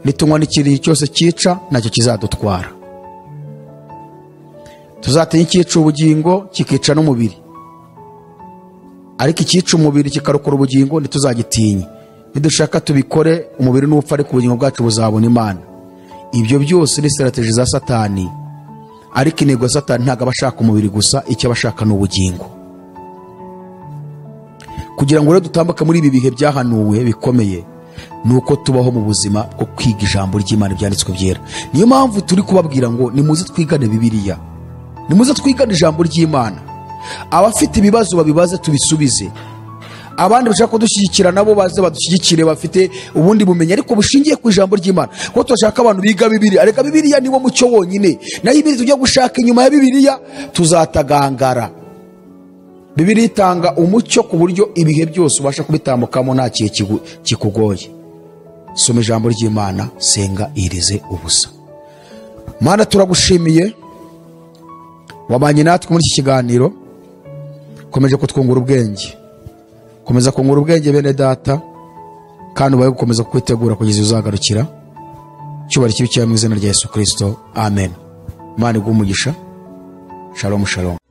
nitunywa n'ikintu cyose cyica nacyo kizadutwara tuzatinya icyica ubugingo kikica n'umubiri ariko icyica umubiri kikarokora ubugingo ntituzagitinye nidushaka tubikore umubiri n'upfa ariko ubugingo bwacu buzabona imana ibyo byose ni sitarategi za satani ariko intego ya satani ntabwo aba ashaka umubiri gusa icyo aba ashaka ni ubugingo kugira ngo rero dutambuke muri ibi bihe byahanuwe bikomeye ni uko tubaho mu buzima bwo kwiga ijambo ry'imana ibyanditswe byera niyo mpamvu turi kubabwira ngo nimuze twigane bibiliya nimuze twigane ijambo ry'imana abafite ibibazo babibaze tubisubize abandi bashaka kudushyigikira nabo baze badushyigikire bafite ubundi bumenyi ariko bushingiye ku ijambo ry'imana kuko turashaka abantu biga bibiliya reka bibiliya niwo mucyo wonyine nayo ibindi tujya gushaka inyuma ya bibiliya tuzatagangara bibiliya itanga umucyo ku buryo ibihe byose ubasha kubitambukamo nta kihe kigu- kikugoye soma ijambo ry'imana senga irize ubusa mana turagushimiye wabanye natwe muri iki kiganiro komeje kutwungura ubwenge komeza kungura ubwenge bene data kandi ubaye gukomeza kwitegura kugeza igihe uzagarukira cyubahiro kibi cyaba mu izina rya yesu kirisito amen imana iguha umugisha shalom shalom